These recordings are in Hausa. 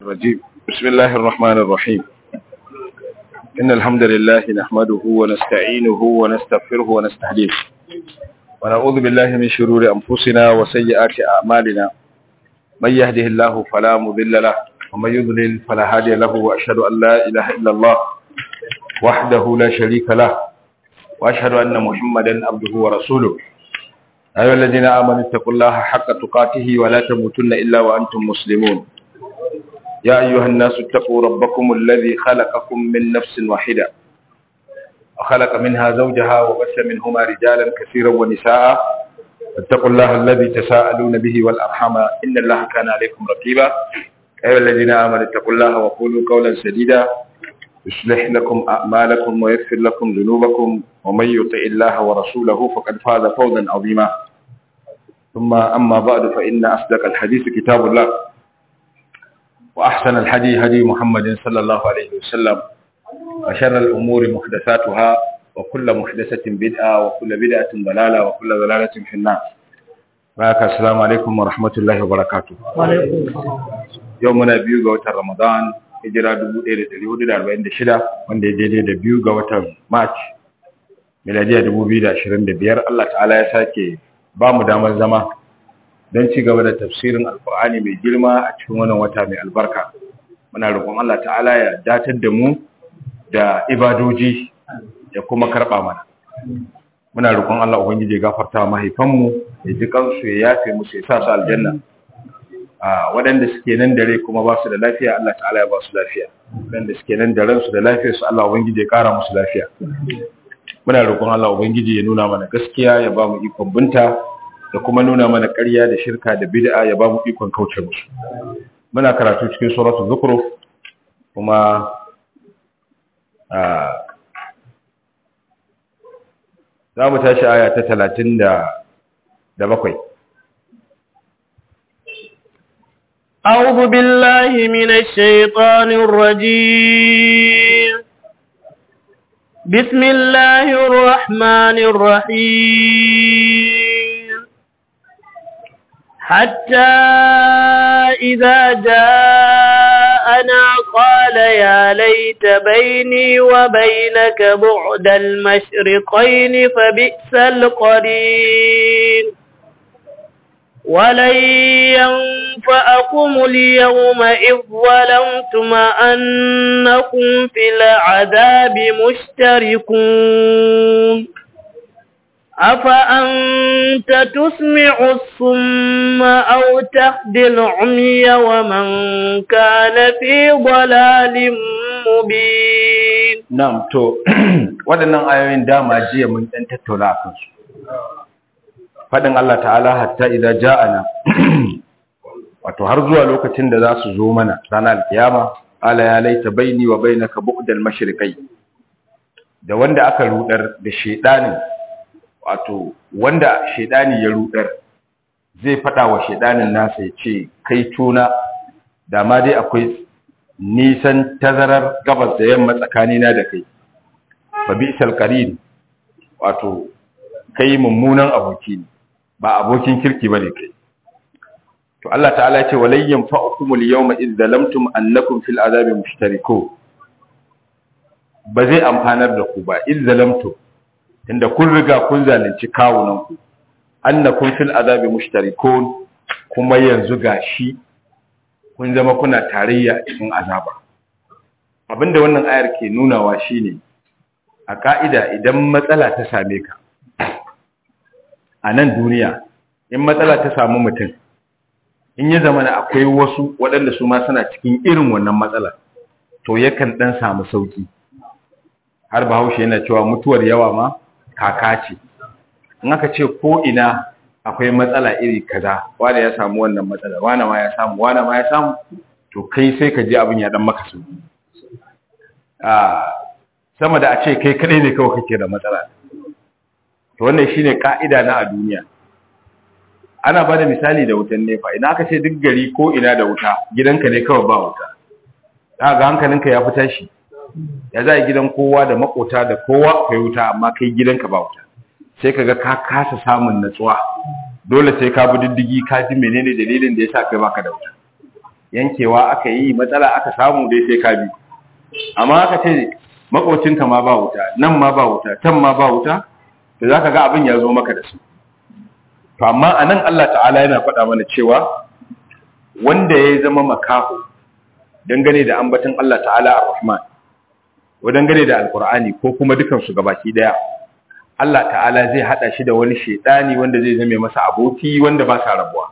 الرجيم بسم الله الرحمن الرحيم إن الحمد لله نحمده ونستعينه ونستغفره ونستهديه ونعوذ بالله من شرور أنفسنا وسيئات أعمالنا من يهده الله فلا مضل له ومن يضلل فلا هادي له وأشهد أن لا إله إلا الله وحده لا شريك له وأشهد أن محمدا عبده ورسوله أيها الذين آمنوا اتقوا الله حق تقاته ولا تموتن إلا وأنتم مسلمون يا أيها الناس اتقوا ربكم الذي خلقكم من نفس واحدة وخلق منها زوجها وبث منهما رجالا كثيرا ونساء اتقوا الله الذي تساءلون به والأرحم إن الله كان عليكم رقيبا أيها الذين آمنوا اتقوا الله وقولوا قولا سديدا يصلح لكم أعمالكم ويغفر لكم ذنوبكم ومن يطع الله ورسوله فقد فاز فوزا عظيما ثم أما بعد فإن أصدق الحديث كتاب الله وأحسن الحدي هدي محمد صلى الله عليه وسلم وشر الأمور محدثاتها وكل محدثة بدعة وكل بدعة ضلالة وكل ضلالة في النار بارك السلام عليكم ورحمة الله وبركاته يومنا بيو وتر رمضان hijira 1446 wanda ya daidai da biyu ga watan march miladiya 2025 Allah ta'ala ya sake ba mu damar zama don ci gaba da tafsirin alkur'ani mai girma a cikin wannan wata mai albarka muna roƙon Allah ta'ala ya datar da mu da ibadoji ya kuma karɓa mana muna roƙon Allah ubangiji ya gafarta mahaifanmu ya ji kansu ya yafe musu ya sa su aljanna a waɗanda suke nan dare kuma ba su da lafiya Allah ta'ala ya ba su lafiya waɗanda suke nan da ransu da lafiya su Allah ubangiji ya ƙara musu lafiya muna roƙon Allah ubangiji ya nuna mana gaskiya ya ba mu ikon binta da kuma nuna mana ƙarya da shirka da bid'a ya ba mu ikon kauce musu muna karatu cikin suratul zukhruf kuma za mu tashi aya ta talatin da bakwai أعوذ بالله من الشيطان الرجيم بسم الله الرحمن الرحيم حتى إذا جاءنا قال يا ليت بيني وبينك بعد المشرقين فبئس القرين ولن ينفعكم اليوم إذ ظلمتم أنكم في العذاب مشتركون أفأنت تسمع الصم أو تهدي العمي ومن كان في ضلال مبين نعم تو waɗannan ayoyin dama jiya mun ɗan tattauna a kansu faɗin Allah ta'ala hatta idan ja'ana wato har zuwa lokacin da za su zo mana ranar alkiyama ala ya laita baini wa bainaka bu'dal mashriqai da wanda aka rudar da shedanin wato wanda shedani ya rudar zai faɗa wa shedanin nasa ya ce kai tuna da ma dai akwai nisan tazarar gabas da yamma tsakanina da kai fa bi'sal qarin wato kai mummunan aboki ne ba abokin kirki bane kai to Allah ta'ala ya ce walayyan fa'ukumul yawma idh zalamtum annakum fil azabi mushtarikun ba zai amfanar da ku ba idh zalamtum inda kun riga kun zalunci kawunan ku annakum fil azabi mushtarikun kuma yanzu gashi kun zama kuna tarayya cikin azaba abinda wannan ayar ke nunawa shine a ka'ida idan matsala ta same ka a nan duniya in matsala ta samu mutum in ya zama akwai wasu waɗanda su ma suna cikin irin wannan matsala to yakan ɗan samu sauƙi har bahaushe yana cewa mutuwar yawa ma kaka ce in aka ce ko ina akwai matsala iri kaza wanda ya samu wannan matsala wanda ma ya samu wanda ma ya samu to kai sai ka ji abin ya dan maka sauki a sama da a ce kai kadai ne kawai kake da matsala to wannan shine ka'ida na a duniya ana bada misali da wutan nefa idan aka ce duk gari ko ina da wuta gidanka ne kawai ba wuta ga hankalinka ya fita shi ya za gidan kowa da makota da kowa akwai wuta amma kai gidanka ba wuta sai kaga ka kasa samun natsuwa dole sai ka bi diddigi ka ji menene dalilin da yasa kai baka da wuta yankewa aka yi matsala aka samu dai sai ka bi amma aka ce makocinka ma ba wuta nan ma ba wuta can ma ba wuta to za ka ga abin ya zo maka da su to amma a nan Allah ta'ala yana faɗa mana cewa wanda ya zama makaho dangane da ambaton Allah ta'ala ar-Rahman ko dangane da Al-Qur'ani ko kuma dukansu gabaki daya Allah ta'ala zai hada shi da wani shedani wanda zai zame masa aboki wanda ba sa rabuwa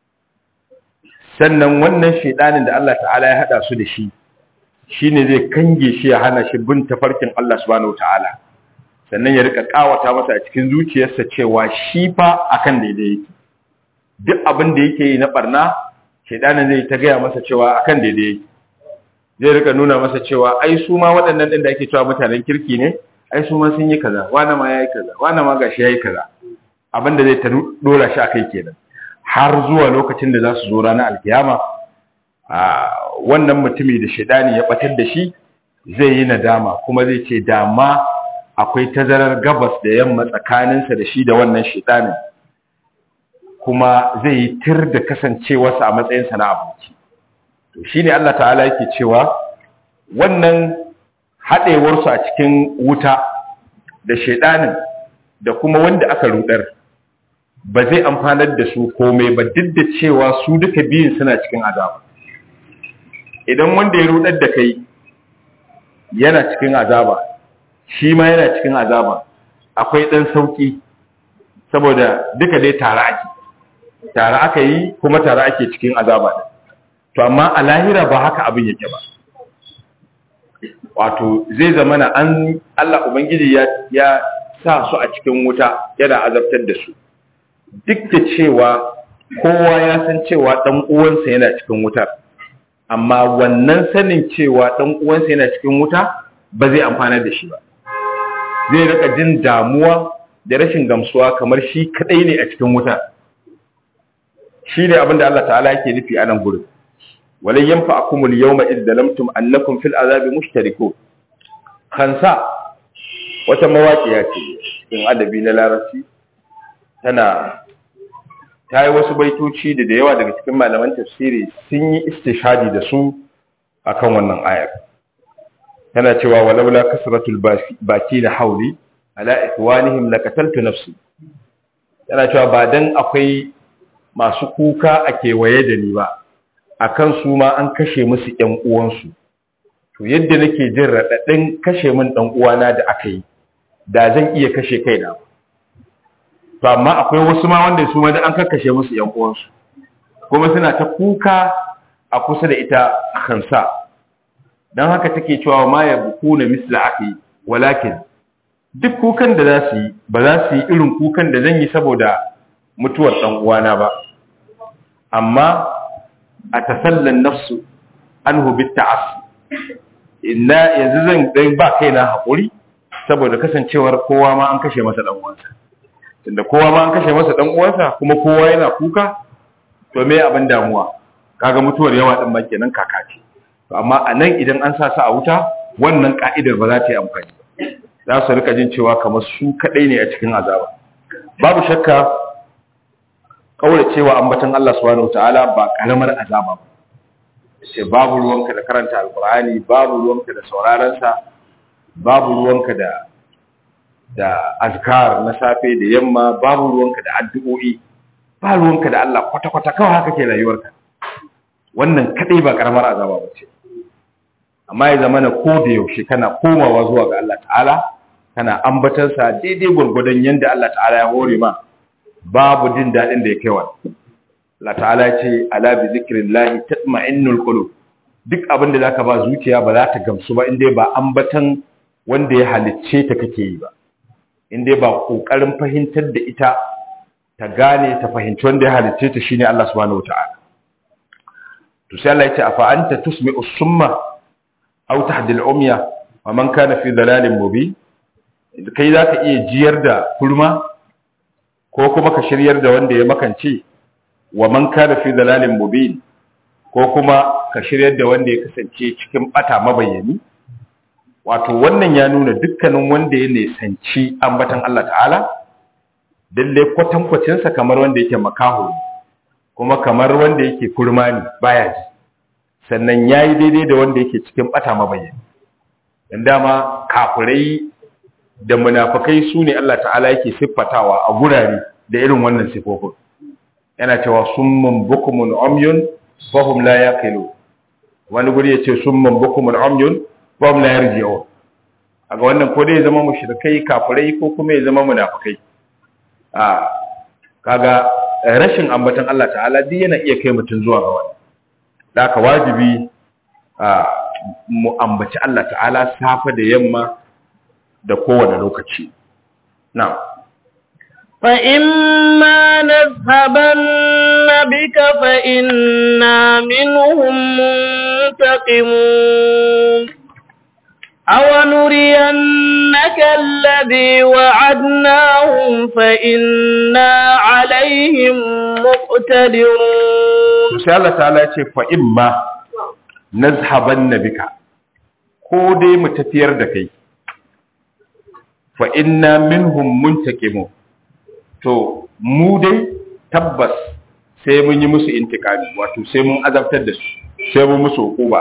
sannan wannan shedanin da Allah ta'ala ya hada su da shi shine zai kange shi ya hana shi bin tafarkin Allah subhanahu ta'ala sannan ya rika kawata masa a cikin zuciyarsa cewa shi fa akan daidai yake duk abin da yake yi na barna shedanin zai ta gaya masa cewa akan daidai yake zai rika nuna masa cewa ai su ma waɗannan ɗin da ake cewa mutanen kirki ne ai su ma sun yi kaza wani ma ya yi kaza wani ma gashi ya yi kaza abinda zai ta dora shi a kai kenan har zuwa lokacin da za su zo ranar alkiyama a wannan mutumi da shaidani ya batar da shi zai yi nadama kuma zai ce dama akwai tazarar gabas da yamma tsakaninsa da shi da wannan shaidanin kuma zai yi tir da kasancewarsa a matsayinsa na aboki shi ne Allah ta'ala yake cewa wannan haɗewarsu a cikin wuta da shaidanin da kuma wanda aka rudar ba zai amfanar da su komai ba duk da cewa su duka biyun suna cikin azaba idan wanda ya rudar da kai yana cikin azaba shi ma yana cikin azaba akwai ɗan sauƙi saboda duka dai tare ake tare aka yi kuma tare ake cikin azaba da to amma a lahira ba haka abin yake ba wato zai zama na an Allah Ubangiji ya, ya sa su a cikin wuta yana azabtar da su duk da cewa kowa ya san cewa ɗan uwansa yana cikin wutar amma wannan sanin cewa ɗan uwansa yana cikin wuta ba zai amfana da shi ba zai rika jin damuwa da rashin gamsuwa kamar shi kadai ne a cikin wuta shi ne abinda Allah ta'ala yake nufi a nan gurin walai yanfa akumul yawma idh zalamtum annakum fil azabi mushtarikun khansa wata mawaƙiya ce in adabi na larabci tana ta yi wasu baitoci da da yawa daga cikin malaman tafsiri sun yi istishadi da su akan wannan ayar tana cewa walaula kasratul baki da hauli ala ikwanihim laqataltu nafsi tana cewa ba dan akwai masu kuka a kewaye da ni ba akan su ma an kashe musu ƴan uwansu to yadda nake jin raɗaɗin kashe min ɗan uwana da aka yi da zan iya kashe kaina to amma akwai wasu ma wanda su ma da an kakkashe musu ƴan uwansu kuma suna ta kuka a kusa da ita kansa dan haka take cewa ma ya buku na misla aki walakin duk kukan da za su yi ba za su yi irin kukan da zan yi saboda mutuwar ɗan uwana ba amma a tasallan nafsu anhu bitta'as inna yanzu zan dai ba kaina hakuri saboda kasancewar kowa ma an kashe masa dan uwansa tunda kowa ma an kashe masa dan uwansa kuma kowa yana kuka to me abin damuwa kaga mutuwar yawa din ma kenan kaka ce to amma anan idan an sa su a wuta wannan ka'idar ba za ta yi amfani ba za su rika jin cewa kamar su kadai ne a cikin azaba babu shakka kaura cewa ambaton Allah subhanahu wataala ba karamar azaba ba sai babu ruwanka da karanta alkur'ani babu ruwanka da saurarensa babu ruwanka da da azkar na safe da yamma babu ruwanka da addu'o'i ba ruwanka da Allah kwata-kwata kawai haka ke rayuwarka wannan kadai ba karamar azaba ba ce amma ya zama na ko da yaushe kana komawa zuwa ga Allah ta'ala kana ambatansa daidai gwargwadon yadda Allah ta'ala ya hore ma babu jin daɗin da ya kai wani Allah ta'ala ce ala bi zikrillahi tatma'innul qulub duk abin da zaka ba zuciya ba za ta gamsu ba indai ba ambatan wanda ya halicce ta kake yi ba indai ba kokarin fahimtar da ita ta gane ta fahimci wanda ya halicce ta shine Allah subhanahu wataala to sai Allah ya ce afa anta tusmi'u summa aw tahdi al-umya wa man kana fi dalalin mubin kai zaka iya jiyar da kurma ko kuma ka shiryar da wanda ya makance wa man kana fi dalalin mubin ko kuma ka shiryar da wanda ya kasance cikin bata mabayyani wato wannan ya nuna dukkanin wanda ya nisanci ambatan Allah ta'ala dalle kwatankwacin sa kamar wanda yake makaho kuma kamar wanda yake kurma ne baya ji sannan yayi daidai da wanda yake cikin bata mabayyana dan dama kafirai da munafikai su ne Allah ta'ala yake siffatawa a gurare da irin wannan sifofin yana cewa summun bukumun umyun fahum la yaqilu wani guri yace summun bukumun umyun fahum la yarji'un aga wannan ko dai zama mushrikai kafirai ko kuma ya zama munafikai a kaga rashin ambatan Allah ta'ala duk yana iya kai mutun zuwa ga wani da ka wajibi a mu ambaci Allah ta'ala safa da yamma da kowane lokaci na'am فإما نذهبن بك فإنا منهم منتقمون أو نرينك الذي وعدناهم فإنا عليهم مقتدرون sai Allah ta'ala ya ce fa imma nazhabanna bika ko dai mu tafiyar da kai fa inna minhum muntaqimun to mu dai tabbas sai mun yi musu intikami wato sai mun azabtar da su sai mun musu hukuma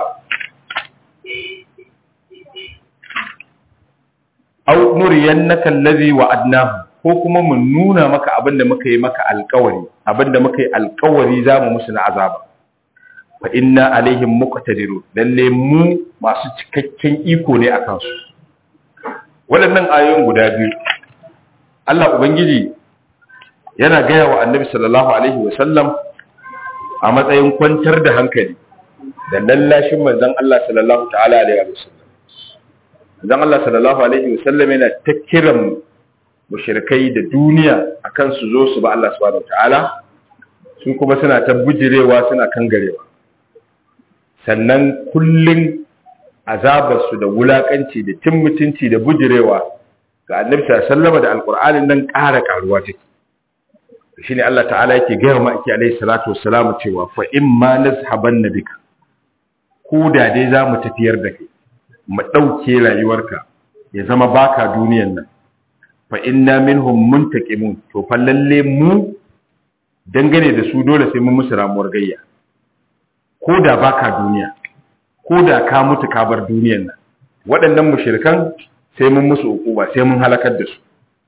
aw nuriyannaka allazi wa'adnahu ko kuma mun nuna maka abinda muka yi maka alƙawari abinda muka yi alƙawari zamu musu na azaba fa inna alaihim muqtadirun lalle mu masu cikakken iko ne akan su waɗannan ayoyin guda biyu Allah ubangiji yana gaya wa annabi sallallahu alaihi wasallam a matsayin kwantar da hankali da lallashin manzon Allah sallallahu ta'ala alaihi wasallam manzon Allah sallallahu alaihi wasallam yana ta kiran mushrikai da duniya akan su zo su ba Allah subhanahu ta'ala su kuma suna ta bujirewa suna kangarewa sannan kullun azabarsu da wulakanci da cin mutunci da bujirewa ga annabi sallallahu alaihi wasallam da alqur'anin nan ƙara ƙaruwa take shine Allah ta'ala yake gaya ma ake alaihi salatu wassalamu cewa fa imma nazhaban bika ko da dai zamu tafiyar da kai mu dauke rayuwarka ya zama baka duniyan nan fa inna minhum muntaqimun to fa lalle mu dangane da su dole sai mun musu ramuwar gayya ko da baka duniya ko da ka mutu ka bar duniyan nan waɗannan mushrikan sai mun musu hukuma sai mun halakar da su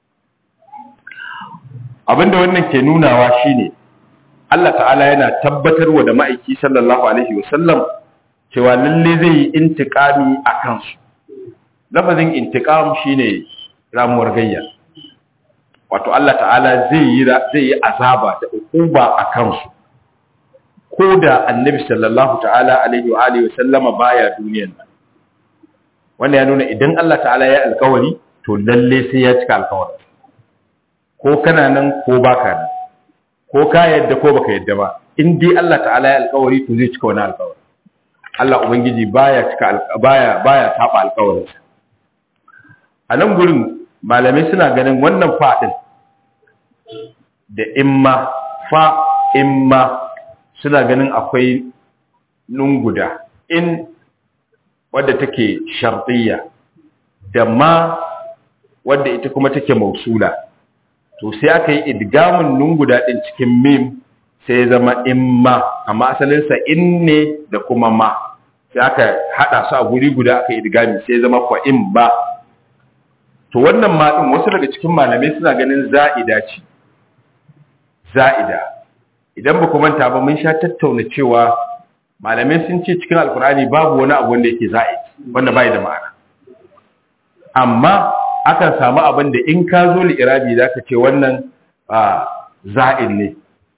abinda wannan ke nunawa shine Allah ta'ala yana tabbatarwa da ma'aiki sallallahu alaihi wasallam cewa lalle zai yi intiqami a kansu lafazin intiqam shine ramuwar gayya wato Allah ta'ala zai yi zai yi azaba da ukuba a kansu ko da annabi sallallahu ta'ala alaihi wa alihi wasallama baya duniyar nan wanda ya nuna idan Allah ta'ala ya alkawari to lalle sai ya cika alkawarin ko kana nan ko baka nan ko ka yadda ko baka yadda ba in dai Allah ta'ala ya alƙawari to zai cika wani alƙawari Allah ubangiji baya cika baya baya saba alƙawarin sa a nan gurin malamai suna ganin wannan fa din da imma fa imma suna ganin akwai lunguda in wadda take shartiyya da ma wadda ita kuma take mausula to sai aka yi idgamun nun guda ɗin cikin mim sai zama imma amma asalinsa in ne da kuma ma sai aka haɗa su a guri guda aka yi idgami sai zama kwa in ba to wannan ma ɗin wasu daga cikin malamai suna ganin za'ida ce za'ida idan ba ku manta ba mun sha tattauna cewa malamai sun ce cikin alkur'ani babu wani abu wanda yake za'id wanda bai da ma'ana amma akan samu abin da in ka zo li'irabi za ka ce wannan za'in ne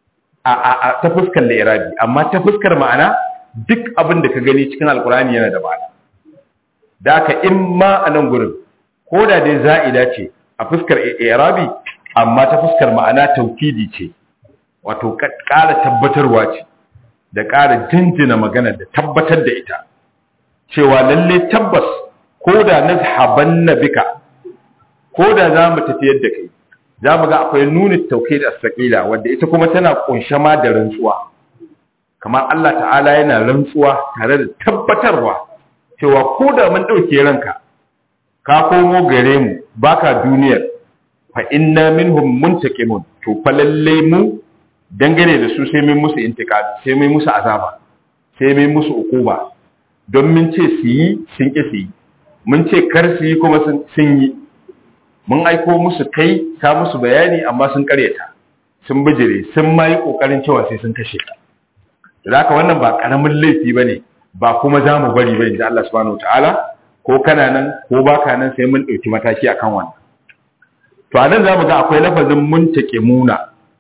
a ta fuskar li'irabi amma ta fuskar ma'ana duk abin da ka gani cikin alkurani yana da ma'ana da aka in ma a nan gurin ko da dai za'ida ce a fuskar li'irabi amma ta fuskar ma'ana taukidi ce wato ƙara tabbatarwa ce da ƙara jinjina magana da tabbatar da ita cewa lalle tabbas ko da nazhaban na bika ko da za mu tafiyar da kai za mu ga akwai nuni tauke da asakila wanda ita kuma tana kunshe ma da rantsuwa kamar Allah ta'ala yana rantsuwa tare da tabbatarwa cewa ko da mun ɗauke ranka ka komo gare mu baka duniyar fa inna minhum muntaqimun to fa lalle mu dangane da su sai mun musu intiqami sai mun musu azaba sai mai musu ukuba don mun ce su yi sun ƙi su yi mun ce kar su yi kuma sun yi mun aiko musu kai ka musu bayani amma sun karyata sun bijire sun ma yi ƙoƙarin cewa sai sun kashe ka da haka wannan ba ƙaramin laifi ba ne ba kuma za mu bari ba inda Allah subhanahu ta'ala ko kana nan ko baka nan sai mun ɗauki mataki akan wannan to a nan za mu ga akwai lafazin muntake muna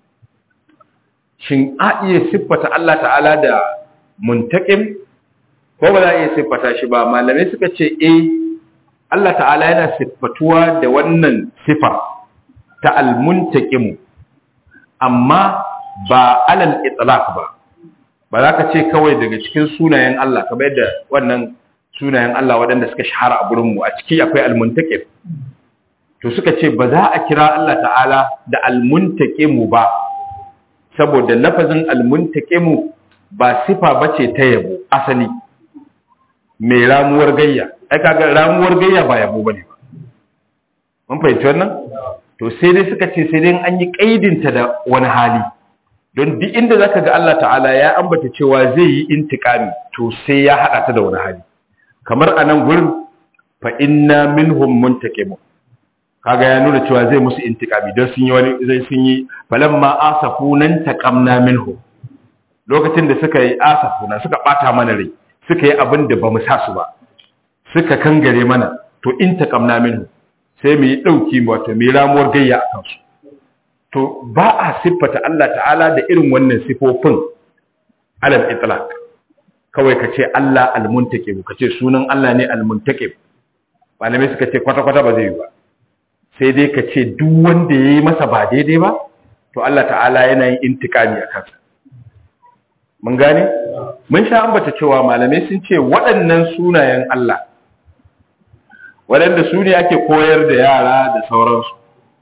shin a iya siffata Allah ta'ala da muntakim ko ba za a iya siffata shi ba malamai suka ce eh Allah ta'ala yana siffatuwa da wannan sifa ta almuntakim amma ba alal itlaq ba ba za ka ce kawai daga cikin sunayen Allah kamar yadda wannan sunayen Allah waɗanda suka shahara a gurinmu a ciki akwai almuntakim to suka ce ba za a kira Allah ta'ala da almuntakimu ba saboda lafazin almuntakimu ba sifa bace ta yabo asali mai ramuwar gayya ai kaga ramuwar gayya ba yabo bane ba mun fahimci wannan to sai dai suka ce sai dai an yi kaidinta da wani hali don duk inda zaka ga Allah ta'ala ya ambata cewa zai yi intikami to sai ya hada ta da wani hali kamar anan gurin fa inna minhum muntakimun kaga ya nuna cewa zai musu intikami don sun yi wani zai sun yi falamma asafunan taqamna minhu lokacin da suka yi asafuna suka bata mana rai suka yi abin da bamu sa su ba suka kangare mana to in taqamna minhu sai mu yi dauki wato mu ramuwar gayya a kansu to ba a siffata Allah ta'ala da irin wannan sifofin alal itlaq kawai ka ce Allah al-muntaqib ka ce sunan Allah ne al-muntaqib malamai suka ce kwata-kwata ba zai yi ba sai dai ka ce duk wanda ya yi masa ba daidai ba to Allah ta'ala yana yin intikami a kansa mun gane mun sha ambata cewa malamai sun ce waɗannan sunayen Allah waɗanda su ne ake koyar da yara da sauransu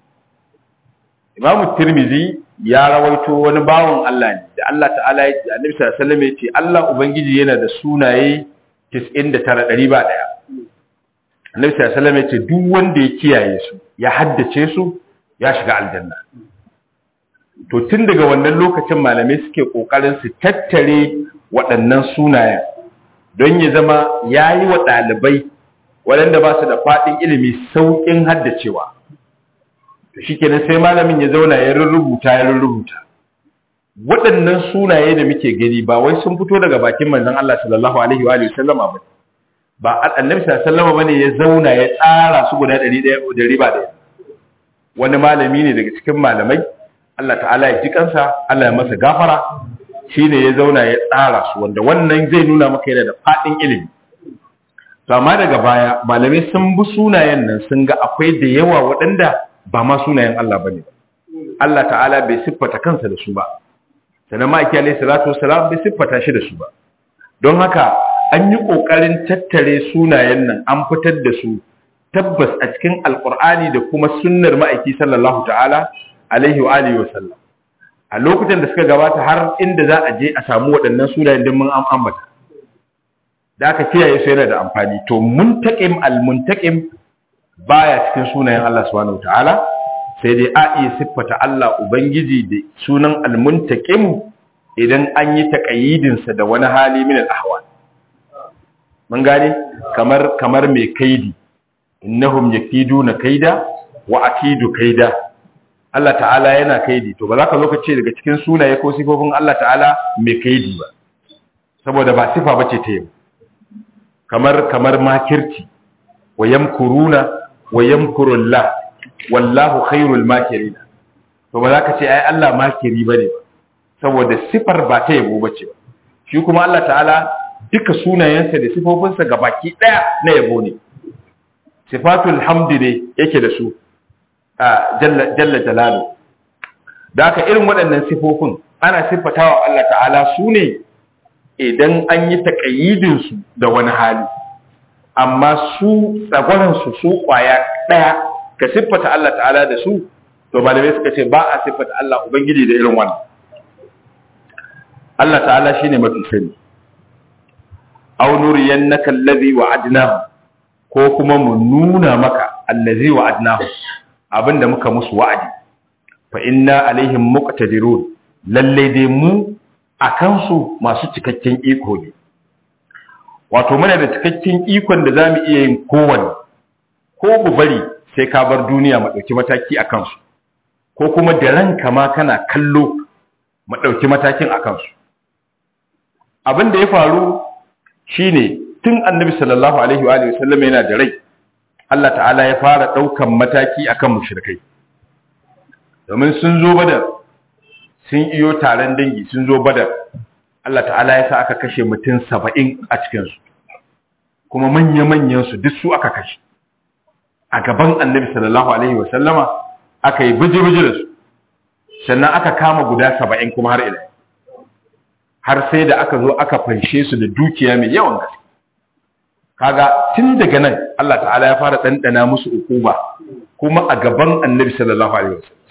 imamu tirmizi ya rawaito wani bawan Allah ne da Allah ta'ala ya ce annabi sallallahu alaihi wasallam ya ce Allah ubangiji yana da sunaye 99 ɗari ba ɗaya annabi sallallahu alaihi wasallam ya ce duk wanda ya kiyaye su ya haddace su ya shiga aljanna to tun daga wannan lokacin malamai suke kokarin su tattare waɗannan sunayen don ya zama yayi wa ɗalibai waɗanda ba su da faɗin ilimi sauƙin haddacewa to shikenan sai malamin ya zauna ya rubuta ya rubuta waɗannan sunaye da muke gani ba wai sun fito daga bakin manzon Allah sallallahu alaihi wa alihi wasallama ba ba annabi sallallahu bane ya zauna ya tsara su guda 100 da riba da wani malami ne daga cikin malamai Allah ta'ala ya ji kansa Allah ya masa gafara shine ya zauna ya tsara su wanda wannan zai nuna maka yana da fadin ilimi to amma daga baya malamai sun bi sunayen nan sun ga akwai da yawa waɗanda ba ma sunayen Allah bane Allah ta'ala bai siffata kansa da su ba sannan ma'aiki alaihi salatu wassalam bai siffata shi da su ba don haka an yi ƙoƙarin tattare sunayen nan an fitar da su tabbas a cikin alƙur'ani da kuma sunnar ma'aiki sallallahu ta'ala alaihi wa alihi wasallam a lokutan da suka gabata har inda za a je a samu waɗannan sunayen din mun ambata da aka kiyaye su yana da amfani to muntaqim al-muntaqim baya cikin sunayen Allah subhanahu ta'ala sai dai a iya siffata Allah ubangiji da sunan al-muntaqim idan an yi taƙayyidinsa da wani hali min al-ahwal mun gane kamar kamar mai kaidi innahum yakiduna kaida wa akidu kaida Allah ta'ala yana kaidi to ba za ka zo ka ce daga cikin sunaye ko sifofin Allah ta'ala mai kaidi ba saboda ba sifa bace ta yau kamar kamar makirci wa yamkuruna wa yamkurullah wallahu khairul makirin to ba za ka ce ai Allah makiri bane ba saboda sifar ba ta yabo bace ba shi kuma Allah ta'ala duka sunayensa da sifofinsa ga baki ɗaya na yabo ne sifatul hamdi ne yake da su a jalla jalalu da haka irin waɗannan sifofin ana siffatawa Allah ta'ala su ne idan an yi taƙayyidinsu da wani hali amma su tsagwaransu su ƙwaya ɗaya ka siffata Allah ta'ala da su to malamai suka ce ba a siffata Allah Ubangiji da irin wannan Allah ta'ala shine mafi sani aw nuriyannaka allazi wa'adnahu ko kuma mu nuna maka allazi wa'adnahu abinda muka musu wa'adi fa inna alaihim muqtadirun lalle dai mu akan su masu cikakken iko ne wato muna da cikakken ikon da zamu iya yin kowanne ko mu bari sai ka bar duniya mu dauki mataki akan su ko kuma da ranka ma kana kallo mu dauki matakin akan su abin da ya faru shine tun annabi sallallahu alaihi wa alihi wasallam yana da rai Allah ta'ala ya fara daukan mataki akan mushrikai domin sun zo badar sun iyo taron dangi sun zo badar Allah ta'ala ya sa aka kashe mutum saba'in a cikinsu kuma manya-manyan su duk su aka kashe a gaban annabi sallallahu alaihi wasallama aka yi biji-biji da su sannan aka kama guda saba'in kuma har ila har sai da aka zo aka fanshe su da dukiya mai yawan gaske kaga tun daga nan Allah ta'ala ya fara ɗanɗana musu ukuba kuma a gaban annabi sallallahu alaihi wasallam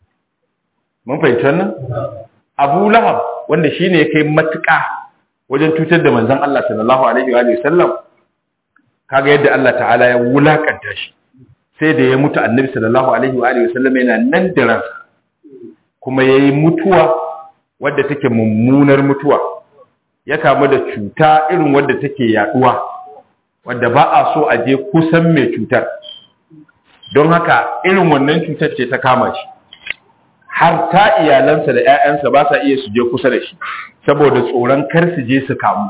mun fahimci wannan Abu Lahab wanda shine ya kai matuƙa wajen cutar da manzon Allah sallallahu alaihi wa sallam kaga yadda Allah ta'ala ya wulakanta shi sai da ya mutu annabi sallallahu alaihi wa sallam yana nan da ransa kuma yayi mutuwa wadda take mummunar mutuwa ya kamu da cuta irin wadda take yaduwa wadda ba a so a je kusan mai cutar don haka irin wannan cutar ce ta kama shi har ta iyalansa da 'ya'yansa ba sa iya su je kusa da shi saboda tsoron kar su je su kamu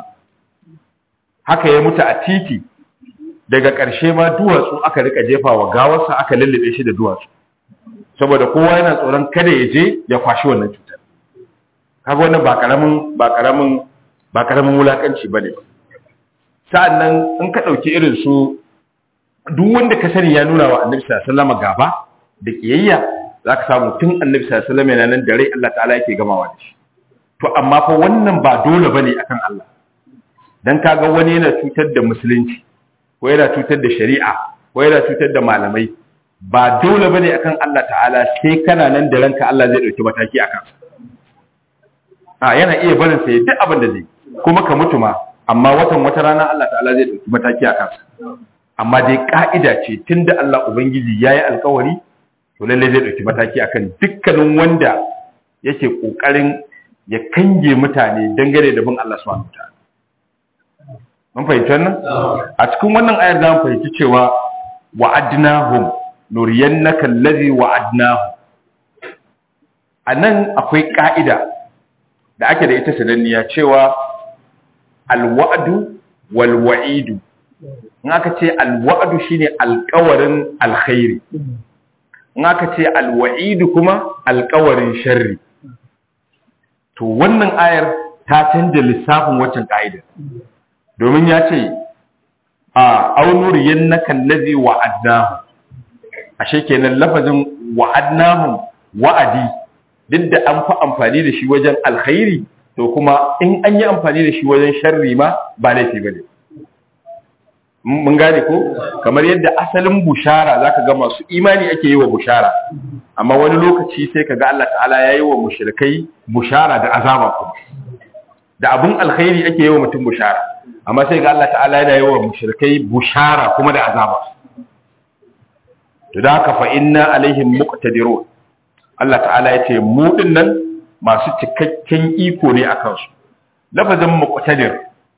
haka ya mutu a titi daga ƙarshe ma duwatsu aka rika jefa wa gawarsa aka lullube shi da duwatsu saboda kowa yana tsoron kada ya je ya kwashi wannan cutar kaga wannan ba karamin ba karamin ba karamin wulakanci bane sa'annan in ka dauki irin su duk wanda ka sani ya nuna wa annabi sallallahu alaihi wasallam gaba da kiyayya zaka samu tun annabi sallallahu alaihi wasallam yana nan da rai Allah ta'ala yake gamawa da shi to amma fa wannan ba dole bane akan Allah dan kaga wani yana cutar da musulunci ko yana cutar da shari'a ko yana cutar da malamai ba dole bane akan Allah ta'ala sai kana nan da ranka Allah zai dauki mataki akan sa a yana iya barin sa duk abin da zai kuma ka mutu ma amma watan wata rana Allah ta'ala zai dauki mataki akan sa amma dai ka'ida ce tunda Allah ubangiji yayi alkawari to lalle zai dauki mataki akan dukkanin wanda yake kokarin ya kange mutane dangane da bin Allah subhanahu wataala mun fahimci wannan a cikin wannan ayar za mu fahimci cewa wa'adnahum nuriyannaka allazi wa'adnahum anan akwai ka'ida da ake da ita sananniya cewa alwa'du wal wa'idu in aka ce alwa'du shine alƙawarin alkhairi in aka ce alwa'idu kuma alƙawarin sharri to wannan ayar ta canja lissafin waccan ka'idar domin ya ce a aunuriyan na kallazi wa'adnahu ashe kenan lafazin wa'adnahu wa'adi duk da an fi amfani da shi wajen alkhairi to kuma in an yi amfani da shi wajen sharri ma ba laifi ba ne mun gane ko kamar yadda asalin bushara zaka ga masu imani ake yi wa bushara amma wani lokaci sai kaga Allah ta'ala ya yi wa mushrikai bushara da azaba kuma da abin alkhairi ake yi wa mutum bushara amma sai ga Allah ta'ala yana yi wa mushrikai bushara kuma da azaba to da haka fa inna alaihim muqtadirun Allah ta'ala ya ce mu dinnan masu cikakken iko ne akan su lafazin muqtadir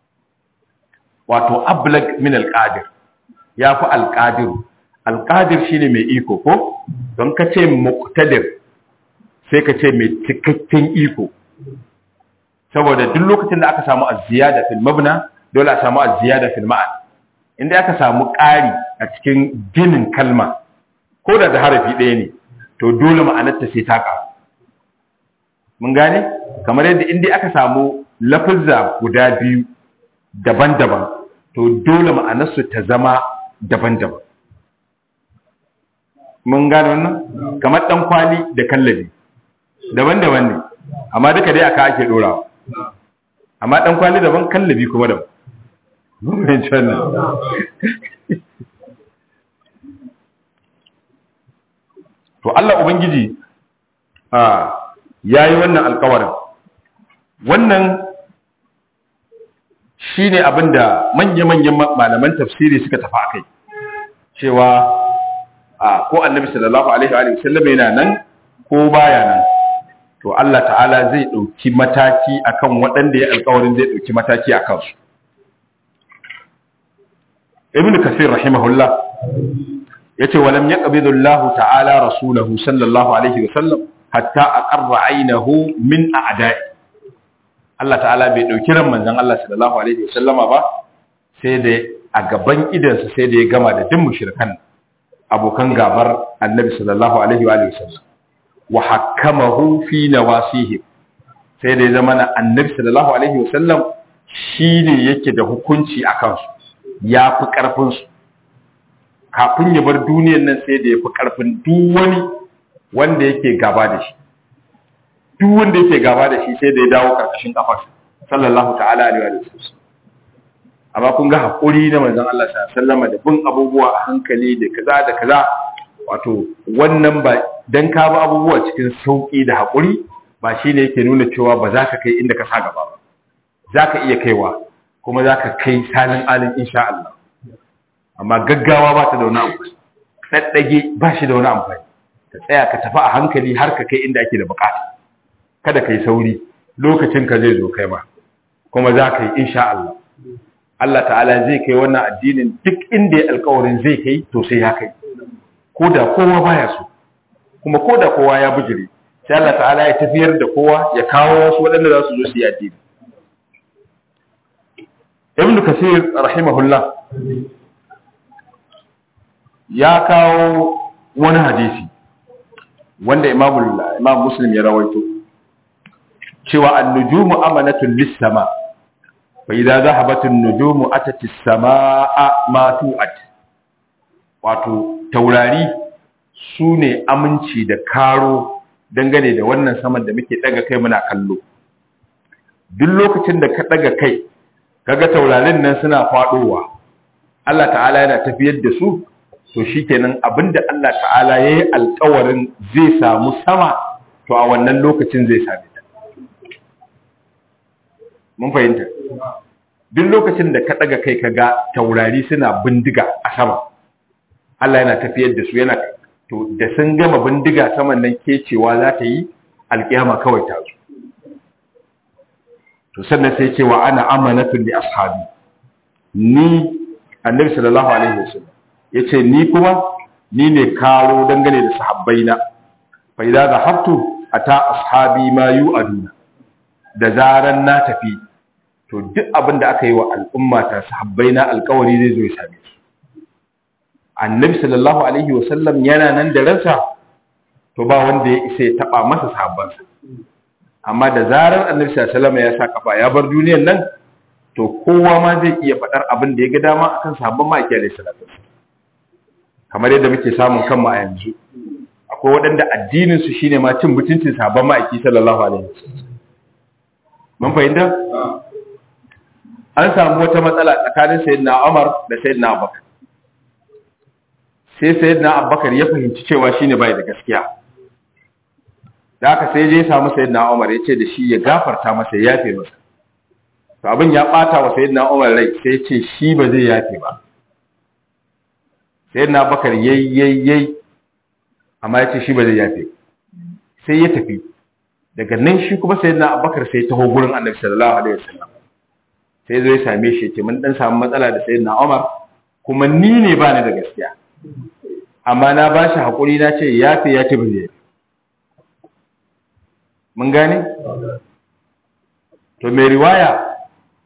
wato ablag min alqadir yafi alqadir alqadir shine mai iko ko don ka ce muqtadir sai ka ce mai cikakken iko saboda duk lokacin da aka samu az-ziyada fil mabna dole a samu az-ziyada fil ma'an inda aka samu ƙari a cikin ginin kalma ko da da harafi ɗaya ne to dole ma'anarta sai ta ƙaru mun gane kamar yadda inda aka samu lafazza guda biyu daban-daban to dole ma'anarsu ta zama daban-daban mun gane wannan kamar ɗan kwali da kallabi daban-daban ne amma duka dai aka ake ɗorawa amma ɗan kwali daban kallabi kuma daban mun fahimci wannan to Allah ubangiji ya yi wannan alkawarin wannan shi ne abinda manya-manyan malaman tafsiri suka tafi a kai cewa ko annabi sallallahu alaihi wa sallam yana nan ko baya nan to Allah ta'ala zai ɗauki mataki akan waɗanda ya alkawarin zai ɗauki mataki a kansu ibn kasir rahimahullah yace walam yaqbidu Allah ta'ala rasulahu sallallahu alaihi wa sallam hatta aqarra aynahu min a'da'i Allah ta'ala bai dauki ran manzon Allah sallallahu alaihi wa sallama ba sai da a gaban idansa sai da ya gama da duk mushrikan abokan gabar annabi sallallahu alaihi wa sallam wa hakkamahu fi nawasihi sai da ya zama na annabi sallallahu alaihi wa sallam shine yake da hukunci akan su ya fi karfin su kafin ya bar duniyar nan sai da ya fi karfin duk wani wanda yake gaba da shi duk wanda yake gaba da shi sai da ya dawo karkashin kafarsa sallallahu ta'ala alaihi wa sallam amma kun ga haƙuri na manzon Allah sallama da bin abubuwa a hankali da kaza da kaza wato wannan ba dan ka bi abubuwa cikin sauƙi da haƙuri ba shine yake nuna cewa ba za ka kai inda ka sa gaba ba za ka iya kaiwa kuma za ka kai salin alin insha Allah amma gaggawa ba ta da wani amfani tsaddage ba shi da wani amfani ka tsaya ka tafi a hankali har ka kai inda ake da bukata kada ka yi sauri lokacin ka zai zo kai ma kuma za ka yi insha Allah Allah ta'ala zai kai wannan addinin duk inda ya alkawarin zai kai to sai ya kai ko da kowa baya so kuma ko da kowa ya bujire sai Allah ta'ala ya tafiyar da kowa ya kawo wasu waɗanda za su zo su yi addini Ibn Kasir rahimahullah ya kawo wani hadisi wanda Imam Imam Muslim ya rawaito cewa an-nujumu amanatun lis-sama' فإذا ذهبت النجوم أتت السماء ما توعد wato taurari su ne aminci da karo dangane da wannan saman da muke daga kai muna kallo duk lokacin da ka daga kai kaga taurarin nan suna fadowa Allah ta'ala yana tafiyar da su to shikenan abinda Allah ta'ala yayi alƙawarin zai samu sama to a wannan lokacin zai same ta mun fahimta duk lokacin da ka daga kai kaga taurari suna bindiga a sama Allah yana tafiyar da su yana to da sun gama bindiga saman nan kecewa za ta yi alkiyama kawai ta zo to sannan sai cewa ana amanatun li ashabi ni annabi sallallahu alaihi wasallam yace ni kuma ni ne karo dangane da sahabbaina fa idza zahabtu ata ashabi ma yu'aduna da zaran na tafi to duk abin da aka yi wa al'umma ta sahabbai na alkawari zai zo ya same su annabi sallallahu alaihi wasallam yana nan da ransa to ba wanda ya isa ya taba masa sahabbansa amma da zarar annabi sallallahu alaihi wasallam ya sa kafa ya bar duniyar nan to kowa ma zai iya faɗar abin da ya ga dama akan sahabban ma'aiki alaihi salatu kamar yadda muke samun kanmu a yanzu akwai waɗanda addinin su shine ma cin mutuncin sahabban ma'aiki sallallahu alaihi wasallam mun fahimta an samu wata matsala tsakanin sayyidina Umar da sayyidina Abubakar sai sayyidina Abubakar ya fahimci cewa shine bai da gaskiya da haka sai je ya samu sayyidina Umar ya ce da shi ya gafarta masa ya yafe masa to abin ya bata wa sayyidina Umar rai sai ya ce shi ba zai yafe ba sayyidina Abubakar yayi yayi yayi amma ya ce shi ba zai yafe sai ya tafi daga nan shi kuma sayyidina Abubakar sai ya taho gurin Annabi sallallahu alaihi wasallam sai zo ya same shi ce mun dan samu matsala da sayyidina Umar kuma ni ne ba ni da gaskiya amma na ba shi hakuri na ce yafe ya ce ba zai mun gane to mai riwaya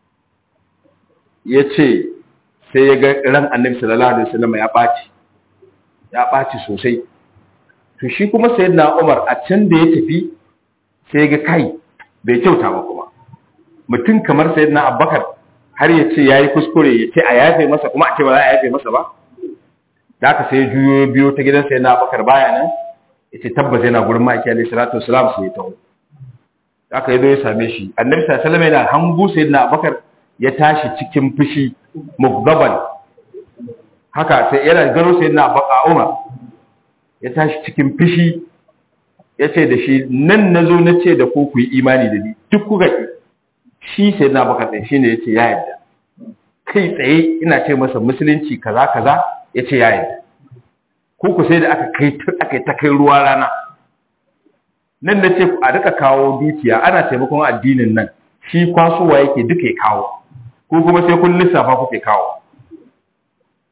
ya ce sai ya ga ran annabi sallallahu alaihi wasallam ya ɓaci ya ɓaci sosai to shi kuma sayyidina Umar a can da ya tafi sai ya ga kai bai kyauta ba kuma mutum kamar sayyidina Abubakar har ya ce yayi kuskure ya ce a yafe masa kuma a ce ba za a yafe masa ba da aka sai juyo biyo ta gidan sayyidina Abubakar baya nan yace tabbas yana gurin ma'aiki alaihi salatu wasalam sai ya taho aka yi zo ya same shi annabi sallallahu alaihi wasallam yana hangu sayyidina Abubakar ya tashi cikin fushi mugdaban haka sai yana gano sayyidina Abubakar Umar ya tashi cikin fushi ya ce da shi nan na zo na ce da ku ku yi imani da ni duk kuka ki shi sai na baka ɗin shi ne ya ce ya yadda kai tsaye ina ce masa musulunci kaza kaza ya ce ya yadda ko ku sai da aka kai aka ta kai ruwa rana nan da ce a duka kawo dukiya ana taimakon addinin nan shi kwasowa yake duka ya kawo ko kuma sai kun lissafa kuke kawo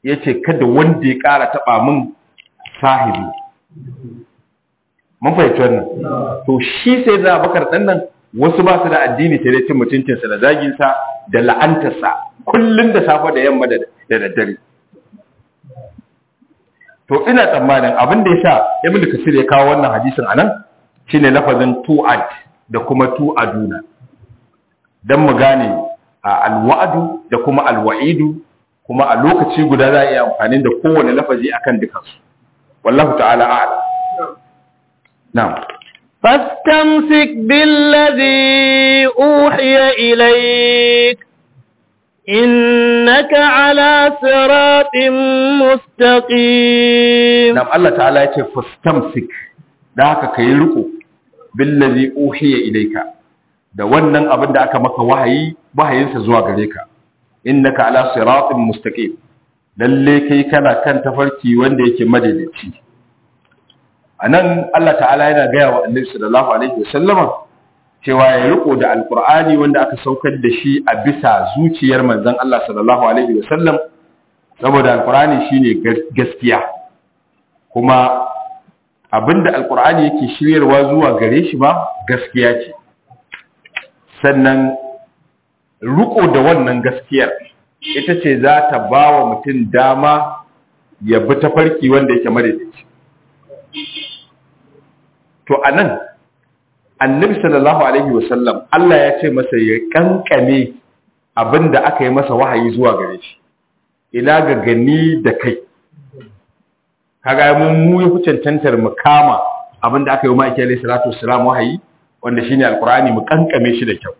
yace kada wanda ya ƙara taba min sahibi mun fahimci wannan to shi sai da Abubakar dan nan wasu ba su da addini sai dai cin mutuncinsa da zaginsa da la'antarsa kullum da safe da yamma da daddare to ina tsammanin abin da ya sa ibn kasir ya kawo wannan hadisin anan shine lafazin tu'ad da kuma tu'aduna dan mu gane alwa'du da kuma alwa'idu kuma a lokaci guda za a iya amfani da kowane lafazi akan dukansu wallahu ta'ala a'lam na'am فاستمسك بالذي أوحي إليك إنك على صراط مستقيم نعم الله تعالى يقول فاستمسك ذاك كي رقو بالذي أوحي إليك da wannan abin da aka maka wahayi wahayinsa zuwa gare ka innaka ala siratin mustaqim lalle kai kana kan tafarki wanda yake madaidaici anan Allah ta'ala yana gaya wa annabi sallallahu alaihi wasallama cewa ya riko da alqur'ani wanda aka saukar da shi a bisa zuciyar manzon Allah sallallahu alaihi wasallam saboda alqur'ani shine gaskiya kuma abinda alqur'ani yake shiryarwa zuwa gare shi ba gaskiya ce sannan riko da wannan gaskiyar ita ce za ta ba wa mutum dama ya bi tafarki wanda yake madaidaici to anan annabi sallallahu alaihi wasallam Allah ya ce masa ya kankame abinda aka yi masa wahayi zuwa gare shi ina ga gani da kai kaga mun mu yi cancantar mu kama abinda aka yi wa ma'aikiyar alaihi salatu wassalam wahayi wanda shine alqur'ani mu kankame shi da kyau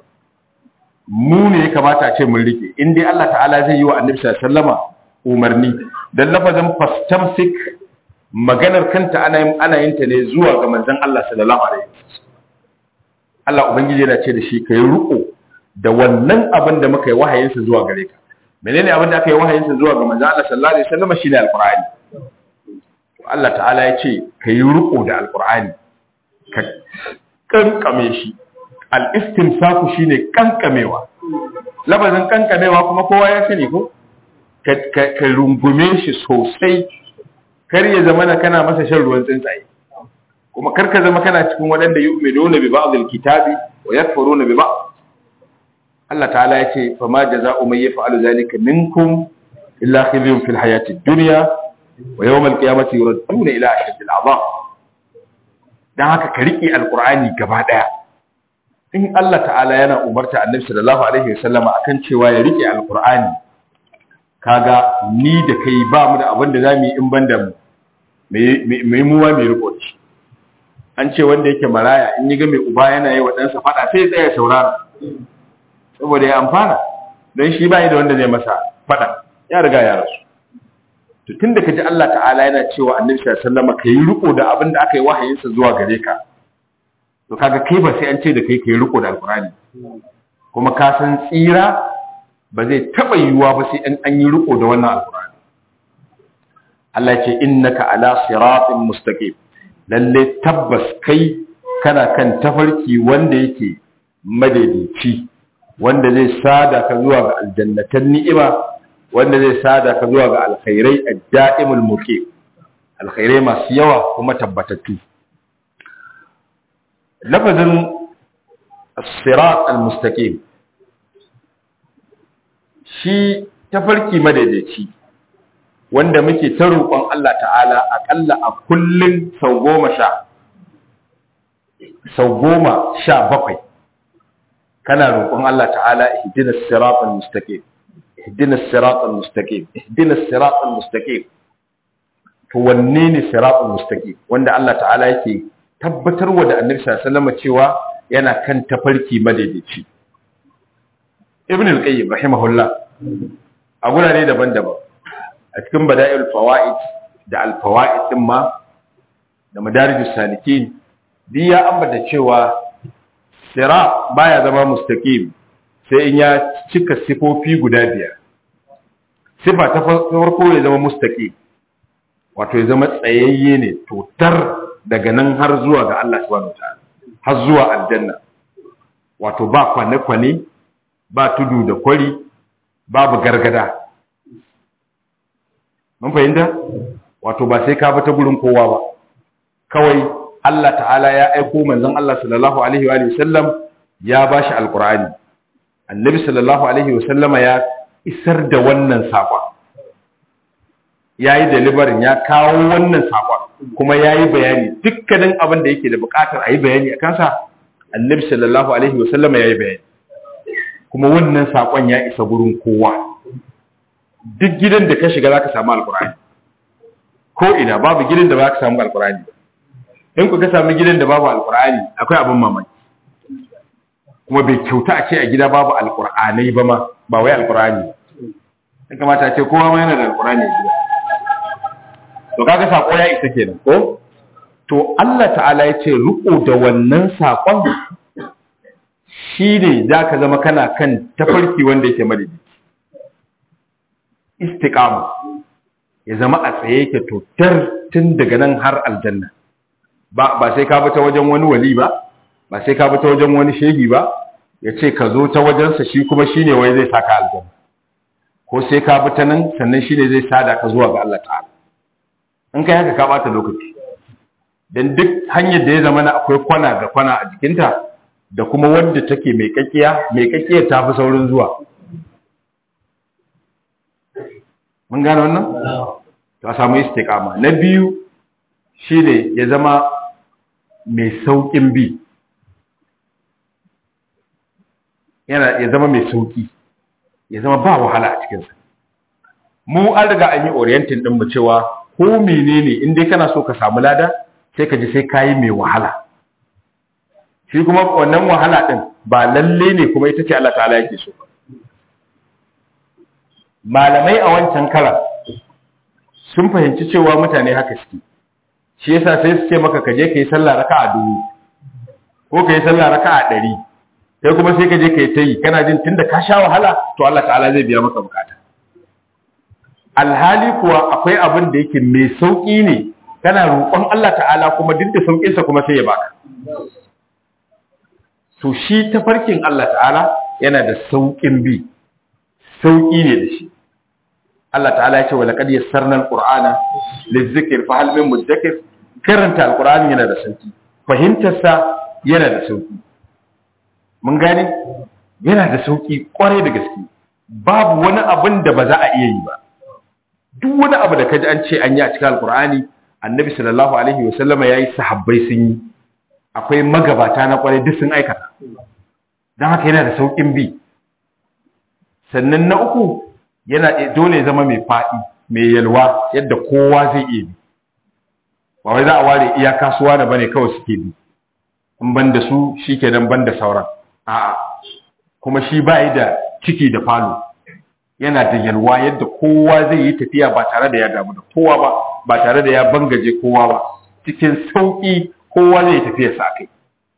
mu ne ya kamata a ce mun rike in dai Allah ta'ala zai yi wa annabi sallallahu alaihi wasallama umarni dan lafazin fastamsik maganar kanta ana yin ana yin ta ne zuwa ga manzon Allah sallallahu alaihi wasallam Allah ubangiji yana ce da shi kai ruko da wannan abin da muka yi wahayin sa zuwa gare ka menene abin da aka yi wahayin sa zuwa ga manzon Allah sallallahu alaihi wasallam shine alqur'ani Allah ta'ala ya ce kai ruko da alqur'ani ka kankame shi al-istimsaku shine kankamewa labazin kankamewa kuma kowa ya sani ko ka rungume shi sosai kar ya zama na kana masa shan ruwan tsuntsaye kuma kar ka zama kana cikin waɗanda yu'minuna bi ba'd al-kitabi wa yakfuruna bi ba'd Allah ta'ala ya ce fa ma jazaa'u man yaf'alu dhalika minkum illa khizyun fil hayati ad-dunya wa yawm al-qiyamati yuradduna ila ashaddi al-'adab dan haka ka riƙe alqur'ani gaba daya in Allah ta'ala yana umarta annabi sallallahu alaihi wasallama akan cewa ya riƙe alqur'ani kaga ni da kai ba mu da abin da za mu yi in ban da mu mai muwa mai riko da shi an ce wanda yake maraya in yi ga mai uba yana yi wa ɗansa faɗa sai tsaye saurara saboda ya amfana don shi ba da wanda zai masa faɗa ya riga ya rasu to tun da ka ji Allah ta'ala yana cewa annabi sallallahu alaihi wasallam ka yi riko da abin da aka yi wahayinsa zuwa gare ka to kaga kai ba sai an ce da kai ka yi riko da alkurani kuma ka san tsira ba zai taɓa yiwuwa ba sai an yi riko da wannan alkurani Allah ce innaka ala siratin mustaqim lalle tabbas kai kana kan tafarki wanda yake madaidaici wanda zai sada ka zuwa ga aljannatan ni'ima wanda zai sada ka zuwa ga alkhairai ad-da'imul muqim alkhairai masu yawa kuma tabbatattu lafazin as-sirat al-mustaqim shi tafarki madaidaici wanda muke ta roƙon Allah ta'ala aƙalla a kullum sau goma sha sau goma sha bakwai kana roƙon Allah ta'ala ihdina siratal mustaqim ihdina siratal mustaqim ihdina siratal mustaqim to wanne ne siratal mustaqim wanda Allah ta'ala yake tabbatarwa da Annabi sallallahu alaihi wasallam cewa yana kan tafarki madaidaici Ibn al-Qayyim rahimahullah a gurare daban-daban a cikin bada'il fawaid da al-fawaid din ma da madarijus salikin duk ya ambata cewa sira baya zama mustaqim sai in ya cika sifofi guda biyar sifa ta farko ya zama mustaqim wato ya zama tsayayye ne totar daga nan har zuwa ga Allah subhanahu wataala har zuwa aljanna wato ba kwane-kwane ba tudu da kwari babu gargada mun fahimta wato ba sai ka bi ta gurin kowa ba kawai Allah ta'ala ya aiko manzon Allah sallallahu alaihi wa sallam ya bashi alqur'ani annabi sallallahu alaihi wa sallama ya isar da wannan sakon yayi delivery ya kawo wannan sakon kuma yayi bayani dukkanin abin da yake da bukatar ayi bayani akan sa annabi sallallahu alaihi wa sallama yayi bayani kuma wannan sakon ya isa gurin kowa duk gidan da ka shiga zaka samu alqur'ani ko ina babu gidan da ba ka samu alqur'ani in ku ka samu gidan da babu alqur'ani akwai abin mamaki kuma bai kyauta a ce a gida babu alqur'anai ba ma ba wai alqur'ani ya kamata a ce kowa ma yana da alqur'ani a gida to kaga sako ya isa kenan ko to Allah ta'ala ya ce riko da wannan sakon shine zaka zama kana kan tafarki wanda yake madadi istiqama ya zama a tsaye yake totar tun daga nan har aljanna ba ba sai ka bi ta wajen wani wali ba ba sai ka bi ta wajen wani shehi ba ya ce ka zo ta wajensa shi kuma shine wai zai saka aljanna ko sai ka bi ta nan sannan shine zai sada ka zuwa ga Allah ta'ala in kai haka ka bata lokaci dan duk hanyar da ya zama na akwai kwana da kwana a jikinta da kuma wanda take mai kakkiya mai kakkiya ta fi saurin zuwa mun gane wannan to a samu istiqama na biyu shine ya zama mai saukin bi yana ya zama mai sauki ya zama ba wahala a cikinsa mu an riga an yi orientin din mu cewa ko menene in dai kana so ka samu lada sai ka ji sai kayi mai wahala shi kuma wannan wahala din ba lalle ne kuma ita ce Allah ta'ala yake so malamai a wancan karan sun fahimci cewa mutane haka suke shi yasa sai su ce maka ka je ka yi sallah raka'a dubu ko ka yi sallah raka'a ɗari sai kuma sai ka je ka yi ta yi kana jin tunda ka sha wahala to Allah ta'ala zai biya maka bukata alhali kuwa akwai abin da yake mai sauƙi ne kana roƙon Allah ta'ala kuma duk da sauƙinsa kuma sai ya baka to shi tafarkin Allah ta'ala yana da sauƙin bi sauƙi ne da shi Allah ta'ala ya ce wa laqad yassarna al-qur'ana lizikr fa hal min mudakkir karanta al-qur'ani yana da sauƙi fahimtar sa yana da sauƙi mun gane yana da sauƙi kwarai da gaske babu wani abin da ba za a iya yi ba duk wani abu da kaji an ce an yi a cikin al-qur'ani annabi sallallahu alaihi wa sallama yayi sahabbai sun yi akwai magabata na kwarai duk sun aikata dan haka yana da sauƙin bi sannan na uku yana dole ya zama mai faɗi mai yalwa yadda kowa zai iya bi ba wai za a ware iya kasuwa da bane kawai suke bi in ban da su shi ke nan ban da sauran a'a kuma shi ba yi da ciki da falo yana da yalwa yadda kowa zai yi tafiya ba tare da ya damu da kowa ba ba tare da ya bangaje kowa ba cikin sauƙi kowa zai yi tafiya sa kai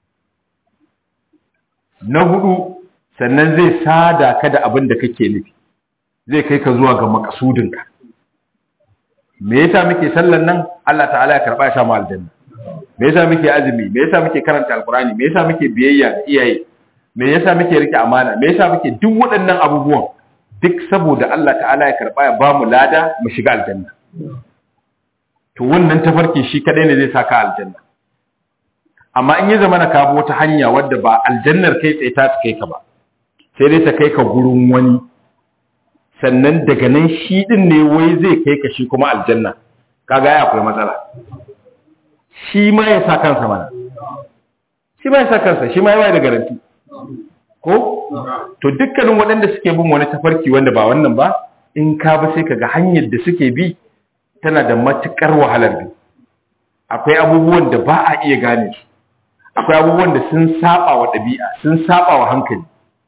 na hudu sannan zai sada ka da abin da kake nufi zai kai ka zuwa ga makasudinka me yasa muke sallan nan Allah ta'ala ya karba ya samu aljanna me yasa muke azumi me yasa muke karanta alqurani me yasa muke biyayya ga iyaye me yasa muke rike amana me yasa muke duk waɗannan abubuwan duk saboda Allah ta'ala ya karba ya bamu lada mu shiga aljanna to wannan tafarki shi kadai ne zai saka aljanna amma in ya zama na kabo wata hanya wadda ba aljannar kai tsaye ta kai ka ba sai dai ta kai ka gurin wani sannan daga nan shi din ne wai zai kai ka shi kuma aljanna kaga ya akwai matsala shi ma ya sa kansa mana shi ma ya sa kansa shi ma ya bai da garanti ko to dukkanin waɗanda suke bin wani tafarki wanda ba wannan ba in ka ba sai kaga hanyar da suke bi tana da matukar wahalar bi akwai abubuwan da ba a iya gane su akwai abubuwan da sun saba wa ɗabi'a sun saba wa hankali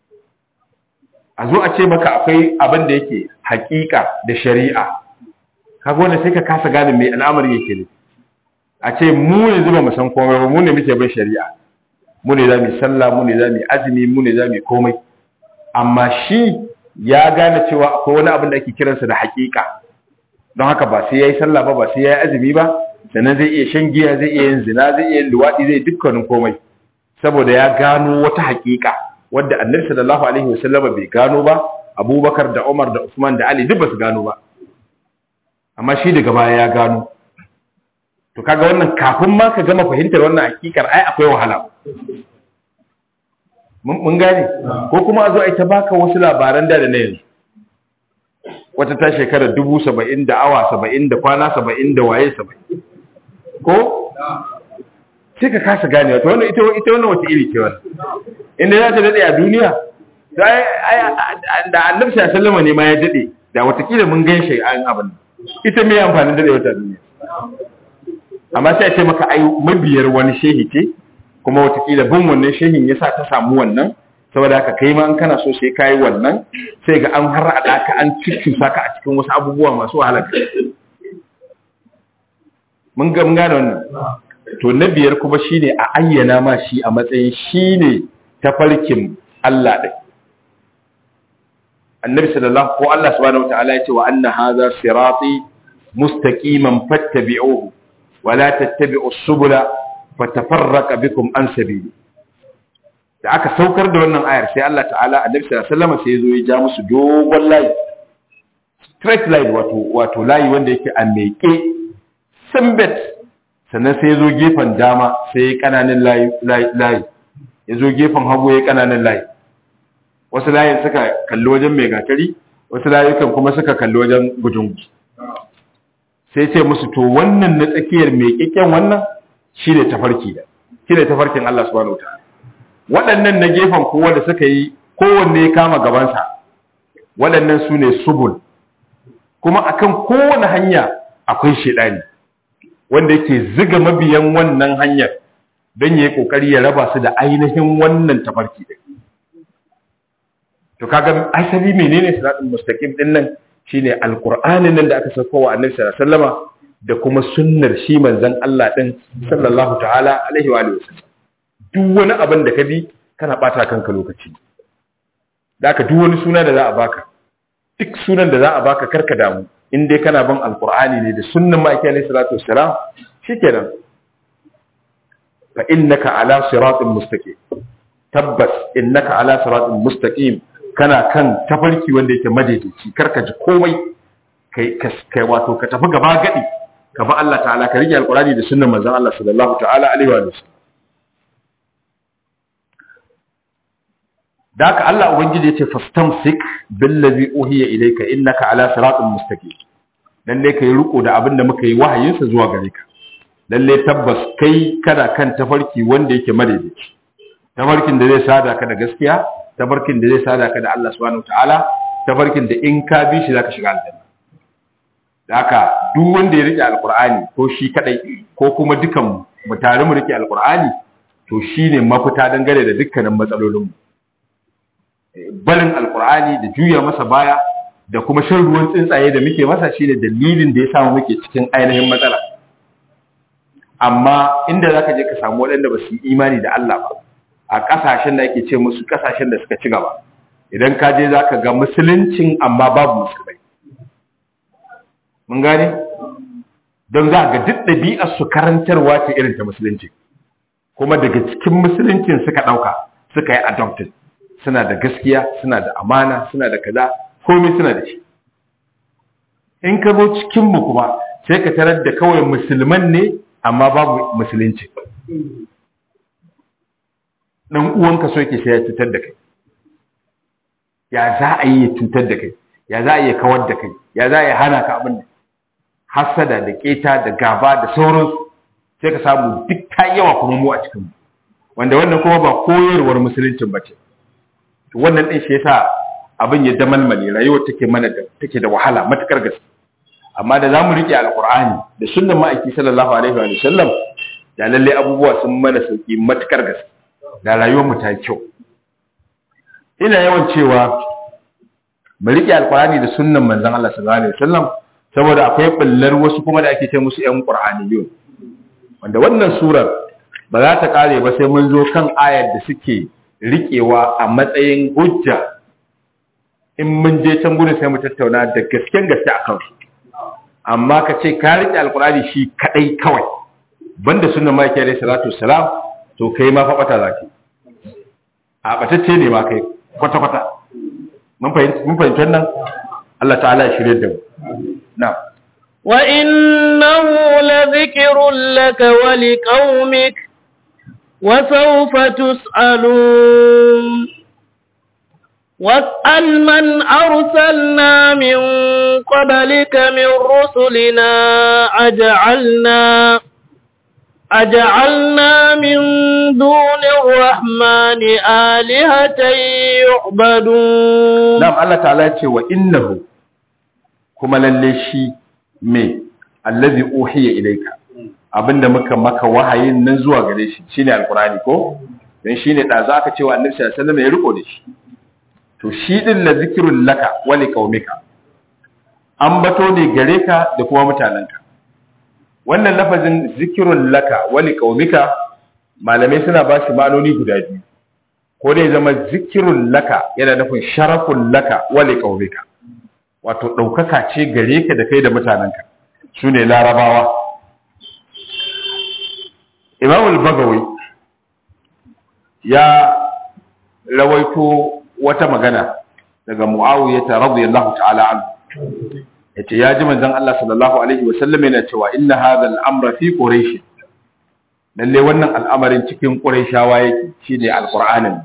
a zo a ce maka akwai abin da yake hakika da shari'a kaga wanda sai ka kasa gane mai al'amari yake ne a ce mu ne zuba mu san komai ba mu ne muke bin shari'a mu ne za mu sallah mu ne za mu azumi mu ne za mu komai amma shi ya gane cewa akwai wani abin da ake kiransa da hakika don haka ba sai yayi sallah ba ba sai yayi azumi ba sannan zai iya shan giya zai iya yin zina zai iya yin luwadi zai dukkanin komai saboda ya gano wata hakika wadda annabi sallallahu alaihi wasallama bai gano ba abubakar da umar da usman da ali duk ba su gano ba amma shi daga baya ya gano to kaga wannan kafin ma ka gama fahimtar wannan hakikar ai akwai wahala mun gane ko kuma a zo a ta baka wasu labaran da da na yanzu wata ta shekarar dubu saba'in da awa saba'in da kwana saba'in da waye saba'in ko sai ka kasa gane wata wannan ita ita wannan wata iri ce wannan inda za ta dade a duniya da annabi sallallahu alaihi ne ma ya dade da watakila mun gan shi an abin ita me amfanin dade wata duniya amma sai a ce maka ai mabiyar wani shehi ce kuma watakila bin wannan shehin yasa ta samu wannan saboda haka kai ma an kana so sai kai wannan sai ga an har ada ka an cikin saka a cikin wasu abubuwa masu wahala mun ga mun gane wannan to na biyar kuma shine a ayyana ma shi a matsayin shine tafarkin Allah din annabi sallallahu ko Allah subhanahu wataala ya ce wa anna hadha sirati mustaqiman fattabi'uhu wa la tattabi'us subula fatafarraqa bikum an sabili da aka saukar da wannan ayar sai Allah ta'ala annabi sallallahu alaihi wasallam sai ya zo ya ja musu dogon layi straight line wato wato layi wanda yake a meke simbet sannan sai ya zo gefen dama sai ya kananan layi layi ya zo gefen hagu ya kananan layi wasu layin suka kalli wajen mai gatari wasu layukan kuma suka kalli wajen gujungu sai ce musu to wannan na tsakiyar mai kikken wannan shi ne tafarki da shi ne tafarkin Allah subhanahu wataala waɗannan na gefen kowa da suka yi kowanne ya kama gabansa waɗannan su ne subul kuma akan kowane hanya akwai shaidani wanda yake ziga mabiyan wannan hanyar don ya yi ƙoƙari ya raba su da ainihin wannan tafarki da to kaga asali menene siratul mustaqim din nan shine alqur'anin nan da aka sauko wa annabi sallallahu alaihi wasallama da kuma sunnar shi manzon Allah din sallallahu ta'ala alaihi wa alihi wasallam duk wani abin da ka bi kana bata kanka lokaci da aka duk wani suna da za a baka duk sunan da za a baka karka damu in dai kana bin alqur'ani ne da sunnan ma'aiki alaihi salatu wassalam shikenan fa innaka ala siratin mustaqim tabbas innaka ala siratin mustaqim kana kan tafarki wanda yake madaidaici karka ji komai kai kai wato ka tafi gaba gadi ka ba Allah ta'ala ka rike alqur'ani da sunnar manzon Allah sallallahu ta'ala alaihi wa sallam da haka Allah ubangiji yace fastamsik billazi uhiya ilayka innaka ala siratin mustaqim lalle kai riko da abin da muka yi wahayin sa zuwa gare ka lalle tabbas kai kana kan tafarki wanda yake madaidaici tafarkin da zai sada ka da gaskiya tafarkin da zai sada ka da Allah subhanahu wataala tafarkin da in ka bi shi zaka shiga aljanna da haka duk wanda ya rike alqur'ani ko shi kadai ko kuma dukan mu tare mu rike alqur'ani to shine mafita dangane da dukkanin matsalolin mu barin alqur'ani da juya masa baya da kuma shan ruwan tsuntsaye da muke masa shine dalilin da ya samu muke cikin ainihin matsala amma inda zaka je ka samu waɗanda ba su yi imani da Allah ba a ƙasashen da ake ce musu ƙasashen da suka ci gaba idan ka je za ka ga musuluncin amma babu musulmai mun gane don za ga duk ɗabi'ar su karantarwa ce irin ta musulunci kuma daga cikin musuluncin suka ɗauka suka yi adopted suna da gaskiya suna da amana suna da kaza komai suna da shi in ka zo cikinmu kuma sai ka tarar da kawai musulman ne amma babu musulunci dan uwanka so yake sai ya cutar da kai ya za a yi ya cutar da kai ya za a yi kawar da kai ya za a yi hana ka abin da hasada da keta da gaba da sauransu sai ka samu duk ta yawa kuma mu a cikin wanda wannan kuma ba koyarwar musuluncin ba ce wannan din shi yasa abin ya damalmale rayuwar take mana da take da wahala matukar gaske amma da zamu rike alqur'ani da sunnan ma'aiki sallallahu alaihi wa sallam da lalle abubuwa sun mana sauki matukar gaske da rayuwar mu ta kyau ina yawan cewa mu rike alqur'ani da sunnan manzon Allah sallallahu alaihi wasallam saboda akwai bullar wasu kuma da ake ce musu ƴan qur'aniyun wanda wannan surar ba za ta kare ba sai mun zo kan ayar da suke rikewa a matsayin hujja in mun je can gudun sai mu tattauna da gasken gaske a kansu amma ka ce ka rike alqur'ani shi kadai kawai banda sunnan maki alaihi salatu wassalam to kai ma fa bata zaki a batacce ne ma kai kwata kwata mun fahimci mun fahimci wannan Allah ta'ala ya shirye da mu na وإنه لذكر لك ولقومك وسوف تسألون واسأل من أرسلنا من قبلك من رسلنا أجعلنا أجعلنا من دون الرحمن آلهة يعبدون نعم الله تعالى وإنه كما للشي me allazi uhiya ilayka abinda muka maka wahayin nan zuwa gare shi shine alqurani ko dan shine da za ka cewa annabi sallallahu alaihi wasallam ya riko da shi to shi din la zikrul laka wa liqaumika ambato ne gare ka da kuma mutananka wannan lafazin zikrul laka wa liqaumika malamai suna ba shi ma'anoni guda biyu ko dai zama zikrul laka yana nufin sharaful laka wa liqaumika wato ɗaukaka ce gare ka da kai da mutanenka su ne larabawa imamul bagawi ya rawaito wata magana daga mu'awiyata radiyallahu ta'ala anhu yace ya ji manzon Allah sallallahu alaihi wasallam yana cewa inna hadha al-amra fi quraish lalle wannan al'amarin cikin quraishawa yake shine alqur'anin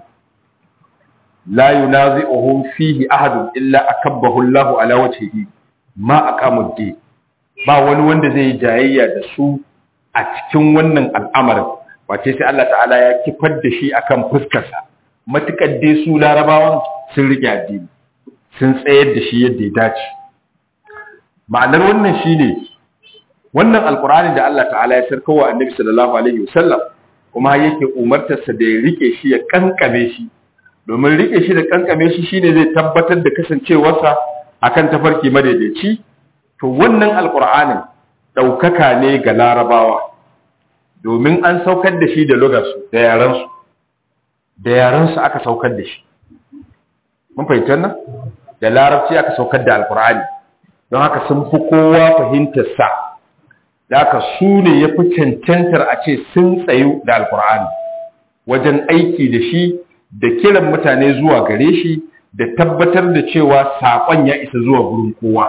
la yunazi'uhum fihi ahadun illa akabbahu Allahu ala wajhihi ma aqamu ad ba wani wanda zai jayayya da su a cikin wannan al'amarin wace sai Allah ta'ala ya kifar da shi akan fuskarsa matukar dai su larabawan sun rike addini sun tsayar da shi yadda ya dace ma'anar wannan shine wannan alqur'ani da Allah ta'ala ya sarkawa annabi sallallahu alaihi wasallam kuma yake umartarsa da ya rike shi ya kankame shi domin rike shi da kankame shi shine zai tabbatar da kasancewarsa akan tafarki madaidaici to wannan alqur'anin daukaka ne ga larabawa domin an saukar da shi da lugarsu da yaransu da yaransu aka saukar da shi mun fahimta nan da larabci aka saukar da alqur'ani don haka sun fi kowa fahimtar sa da haka su ne ya fi cancantar a ce sun tsayu da alqur'ani wajen aiki da shi da kiran mutane zuwa gare shi da tabbatar da cewa saƙon ya isa zuwa gurin kowa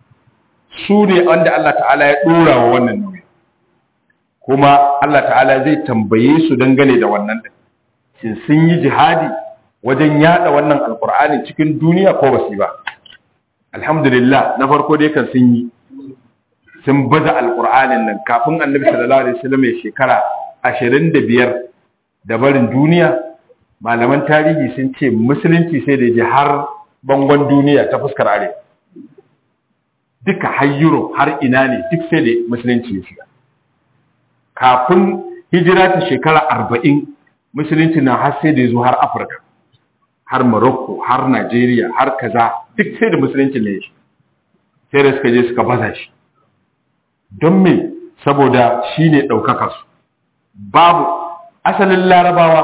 su ne wanda Allah ta'ala ya ɗora wa wannan nauyi kuma Allah ta'ala zai tambaye su dangane da wannan ɗin shin sun yi jihadi wajen yada wannan alkur'ani cikin duniya ko ba su ba alhamdulillah na farko dai kan sun yi sun baza alkur'anin nan kafin annabi sallallahu alaihi wasallam ya shekara 25 da barin duniya malaman tarihi sun ce musulunci sai da ji har bangon duniya ta fuskar arewa duka har Europe har ina ne duk sai da musulunci ya shiga kafin hijira ta shekara arba'in musulunci na har sai da ya zo har afirka har morocco har nigeria har kaza duk sai da musulunci ne shi sai da suka je suka baza shi don me saboda shi ne ɗaukaka su babu asalin larabawa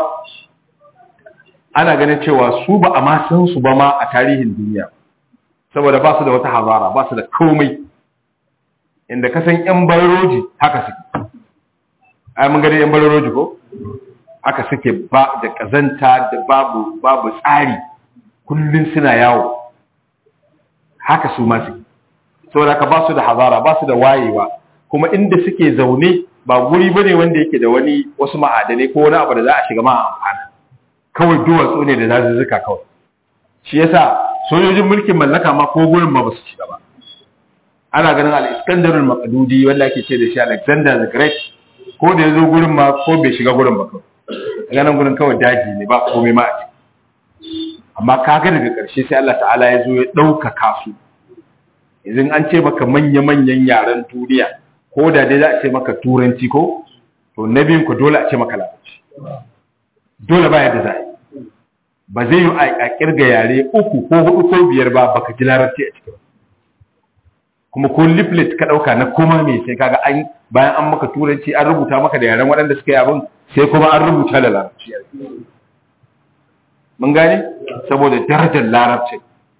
ana ganin cewa su ba a ma san su ba ma a tarihin duniya saboda ba su da wata hazara ba su da komai inda ka san yan bararoji haka suke ai mun gani yan bararoji ko haka suke ba da kazanta da babu babu tsari kullun suna yawo haka su ma suke saboda ka ba su da hazara ba su da wayewa kuma inda suke zaune ba guri bane wanda yake da wani wasu ma'adanai ko wani abu da za a shiga ma amfana kawai duwatsu ne da zazuzzuka kawai shi yasa sojojin mulkin mallaka ma ko gurin ma ba su shiga ba ana ganin al-iskandar al-maqdudi wanda ake ce da shi alexander the great ko da yazo gurin ma ko bai shiga gurin ba kawai ganin gurin kawai daji ne ba komai ma a ciki amma kaga daga ƙarshe sai Allah ta'ala ya zo ya ɗaukaka su idan an ce maka manya-manyan yaren duniya ko da dai za a ce maka turanci ko to na biyun ku dole a ce maka larabci dole ba yadda za a yi ba zai yi a kirga yare uku ko hudu ko biyar ba baka ji larabci a cikin kuma ko leaflet ka dauka na koma me sai kaga an bayan an maka turanci an rubuta maka da yaren waɗanda suka yi abin sai kuma an rubuta da larabci mun gane saboda darajar larabci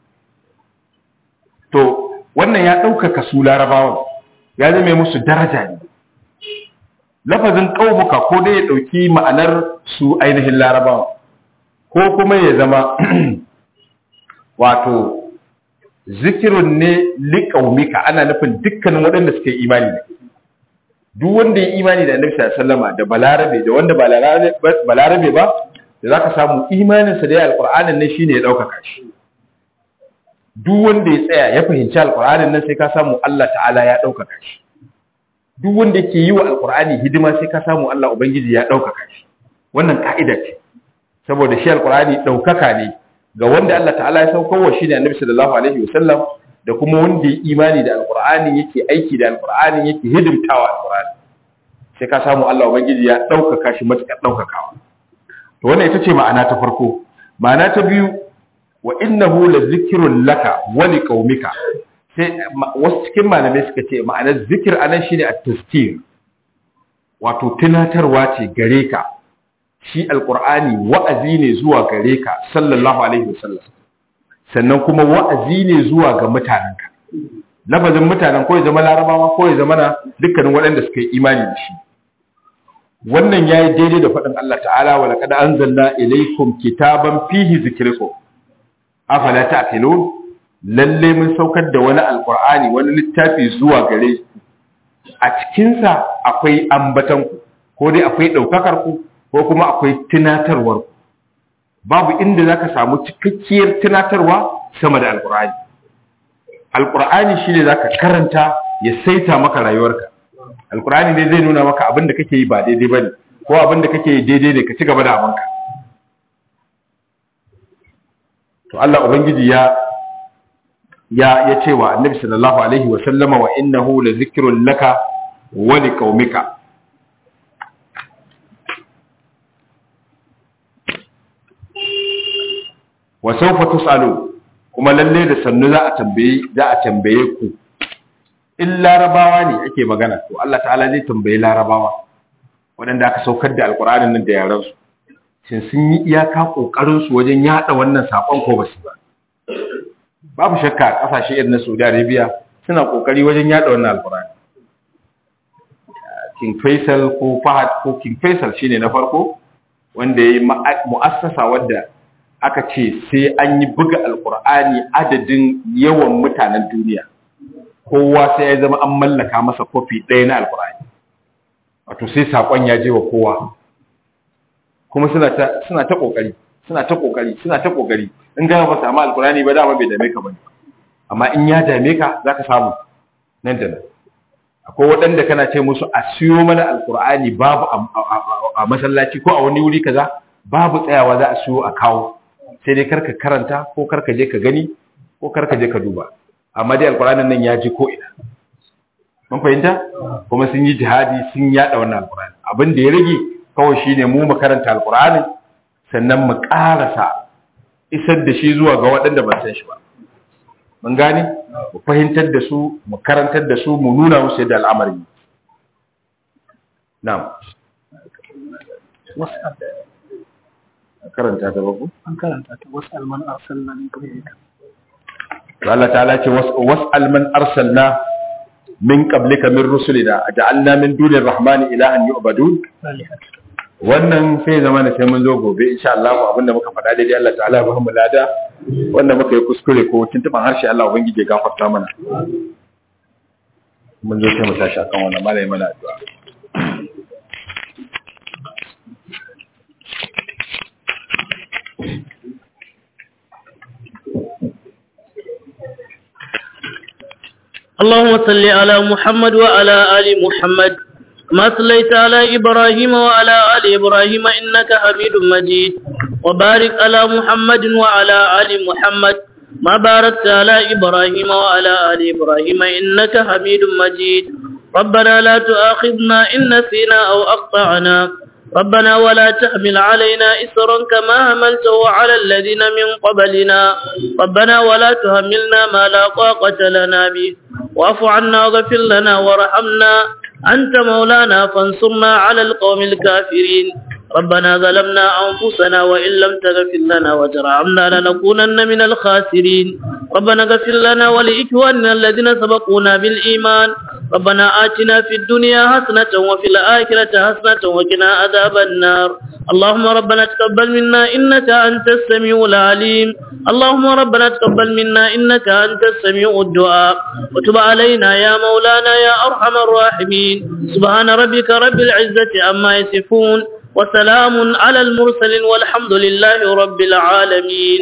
to wannan ya ɗaukaka su larabawan ya zama musu daraja ne lafazin ƙaubuka ko dai ya ɗauki ma'anar su ainihin larabawa ko kuma ya zama wato zikirun ne liƙaumika ana nufin dukkanin waɗanda suka yi imani da duk wanda ya imani da annabi sallama da balarabe da wanda ba balarabe ba da za ka samu imaninsa da ya alƙur'anin nan shine ya ɗaukaka shi duk wanda ya tsaya ya fahimci alƙur'anin nan sai ka samu Allah ta'ala ya ɗaukaka shi duk wanda ke yi wa alƙur'ani hidima sai ka samu Allah ubangiji ya ɗaukaka shi wannan ka'ida ce saboda shi alƙur'ani ɗaukaka ne ga wanda Allah ta'ala ya saukar wa shi ne annabi sallallahu alaihi wasallam da kuma wanda ya imani da alqur'ani yake aiki da alqur'ani yake hidimtawa alqur'ani sai ka samu Allah ubangiji ya daukaka shi matakar daukakawa to wannan ita ce ma'ana ta farko ma'ana ta biyu wa innahu la zikrun laka wa liqaumika sai wasu cikin malamai suka ce ma'anar zikir anan shine at-tazkir wato tunatarwa ce gare ka shi alkur'ani wa'azi ne zuwa gare ka sallallahu alaihi wasallam sannan kuma wa'azi ne zuwa ga mutanenka lafazin mutanen ko ya zama larabawa ko ya zama na dukkanin waɗanda suka yi imani da shi wannan yayi daidai da faɗin Allah ta'ala wa laqad anzalna ilaykum kitaban fihi zikrukum afala ta'qilun lalle mun saukar da wani alkur'ani wani littafi zuwa gare a cikinsa akwai ambatan ku ko dai akwai ɗaukakar ku ko kuma akwai tunatarwar babu inda zaka samu cikakkiyar tunatarwa sama da alkur'ani alkur'ani shine zaka karanta ya saita maka rayuwarka alkur'ani ne zai nuna maka abin da kake yi ba daidai bane ko abin da kake yi daidai ne ka ci gaba da abinka to Allah ubangiji ya ya ya ce wa annabi sallallahu alaihi wa sallama wa innahu la zikrun laka wa liqaumika wa sawfa tusalu kuma lalle da sannu za a tambaye za a tambaye ku in larabawa ne ake magana to Allah ta'ala zai tambaye larabawa waɗanda aka saukar da alƙur'anin nan da yaran su shin sun yi iyaka kokarin su wajen yada wannan sakon ko ba su ba babu shakka kasashe irin na Saudi Arabia suna kokari wajen yada wannan alƙur'ani King Faisal ko Fahad ko King Faisal shine na farko wanda yayi mu'assasa wadda aka ce sai an yi buga alkur'ani adadin yawan mutanen duniya kowa sai ya zama an mallaka masa kofi ɗaya na alkur'ani wato sai saƙon ya je wa kowa kuma suna ta suna ta kokari suna ta kokari suna ta kokari in ga ba samu alkur'ani ba dama bai dame ka bane amma in ya dame ka zaka samu nan da nan akwai waɗanda kana ce musu a siyo mana alkur'ani babu a masallaci ko a wani wuri kaza babu tsayawa za a siyo a kawo sai dai karka karanta ko karka je ka gani ko karka je ka duba amma dai alkur'anin nan ya ji ko ina mun fahimta kuma sun yi jihadi sun yada wannan alkur'ani abin da ya rage kawai shine mu mu karanta alkur'ani sannan mu karasa isar da shi zuwa ga waɗanda ba san shi ba mun gane mu fahimtar da su mu karantar da su mu nuna musu yadda al'amari na'am karanta ta babu an karanta ta wasu alman arsalna min qablika Allah ta'ala ce was'al man arsalna min qablika min rusulina aj'alna min dunir rahmani ilahan yu'badun wannan sai zama da sai mun zo gobe insha Allah abinda muka faɗa daidai Allah ta'ala ya bamu lada wanda muka yi kuskure ko tuntuban harshe Allah ubangiji ya gafarta mana mun zo sai mu tashi akan wannan malai mana addu'a اللهم صل على محمد وعلى آل محمد ما صليت على إبراهيم وعلى آل إبراهيم إنك حميد مجيد وبارك على محمد وعلى آل محمد ما باركت على إبراهيم وعلى آل إبراهيم إنك حميد مجيد ربنا لا تؤاخذنا إن نسينا أو أخطأنا ربنا ولا تحمل علينا إسرا كما حملته على الذين من قبلنا ربنا ولا تهملنا ما لا طاقة لنا به واعف عنا واغفر لنا وارحمنا أنت مولانا فانصرنا على القوم الكافرين ربنا ظلمنا أنفسنا وإن لم تغفر لنا وترحمنا لنكونن من الخاسرين ربنا اغفر لنا ولإخواننا الذين سبقونا بالإيمان ربنا آتنا في الدنيا حسنة وفي الآخرة حسنة وقنا عذاب النار اللهم ربنا تقبل منا إنك أنت السميع العليم اللهم ربنا تقبل منا إنك أنت السميع الدعاء وتب علينا يا مولانا يا أرحم الراحمين سبحان ربك رب العزة عما يصفون وسلام على المرسلين والحمد لله رب العالمين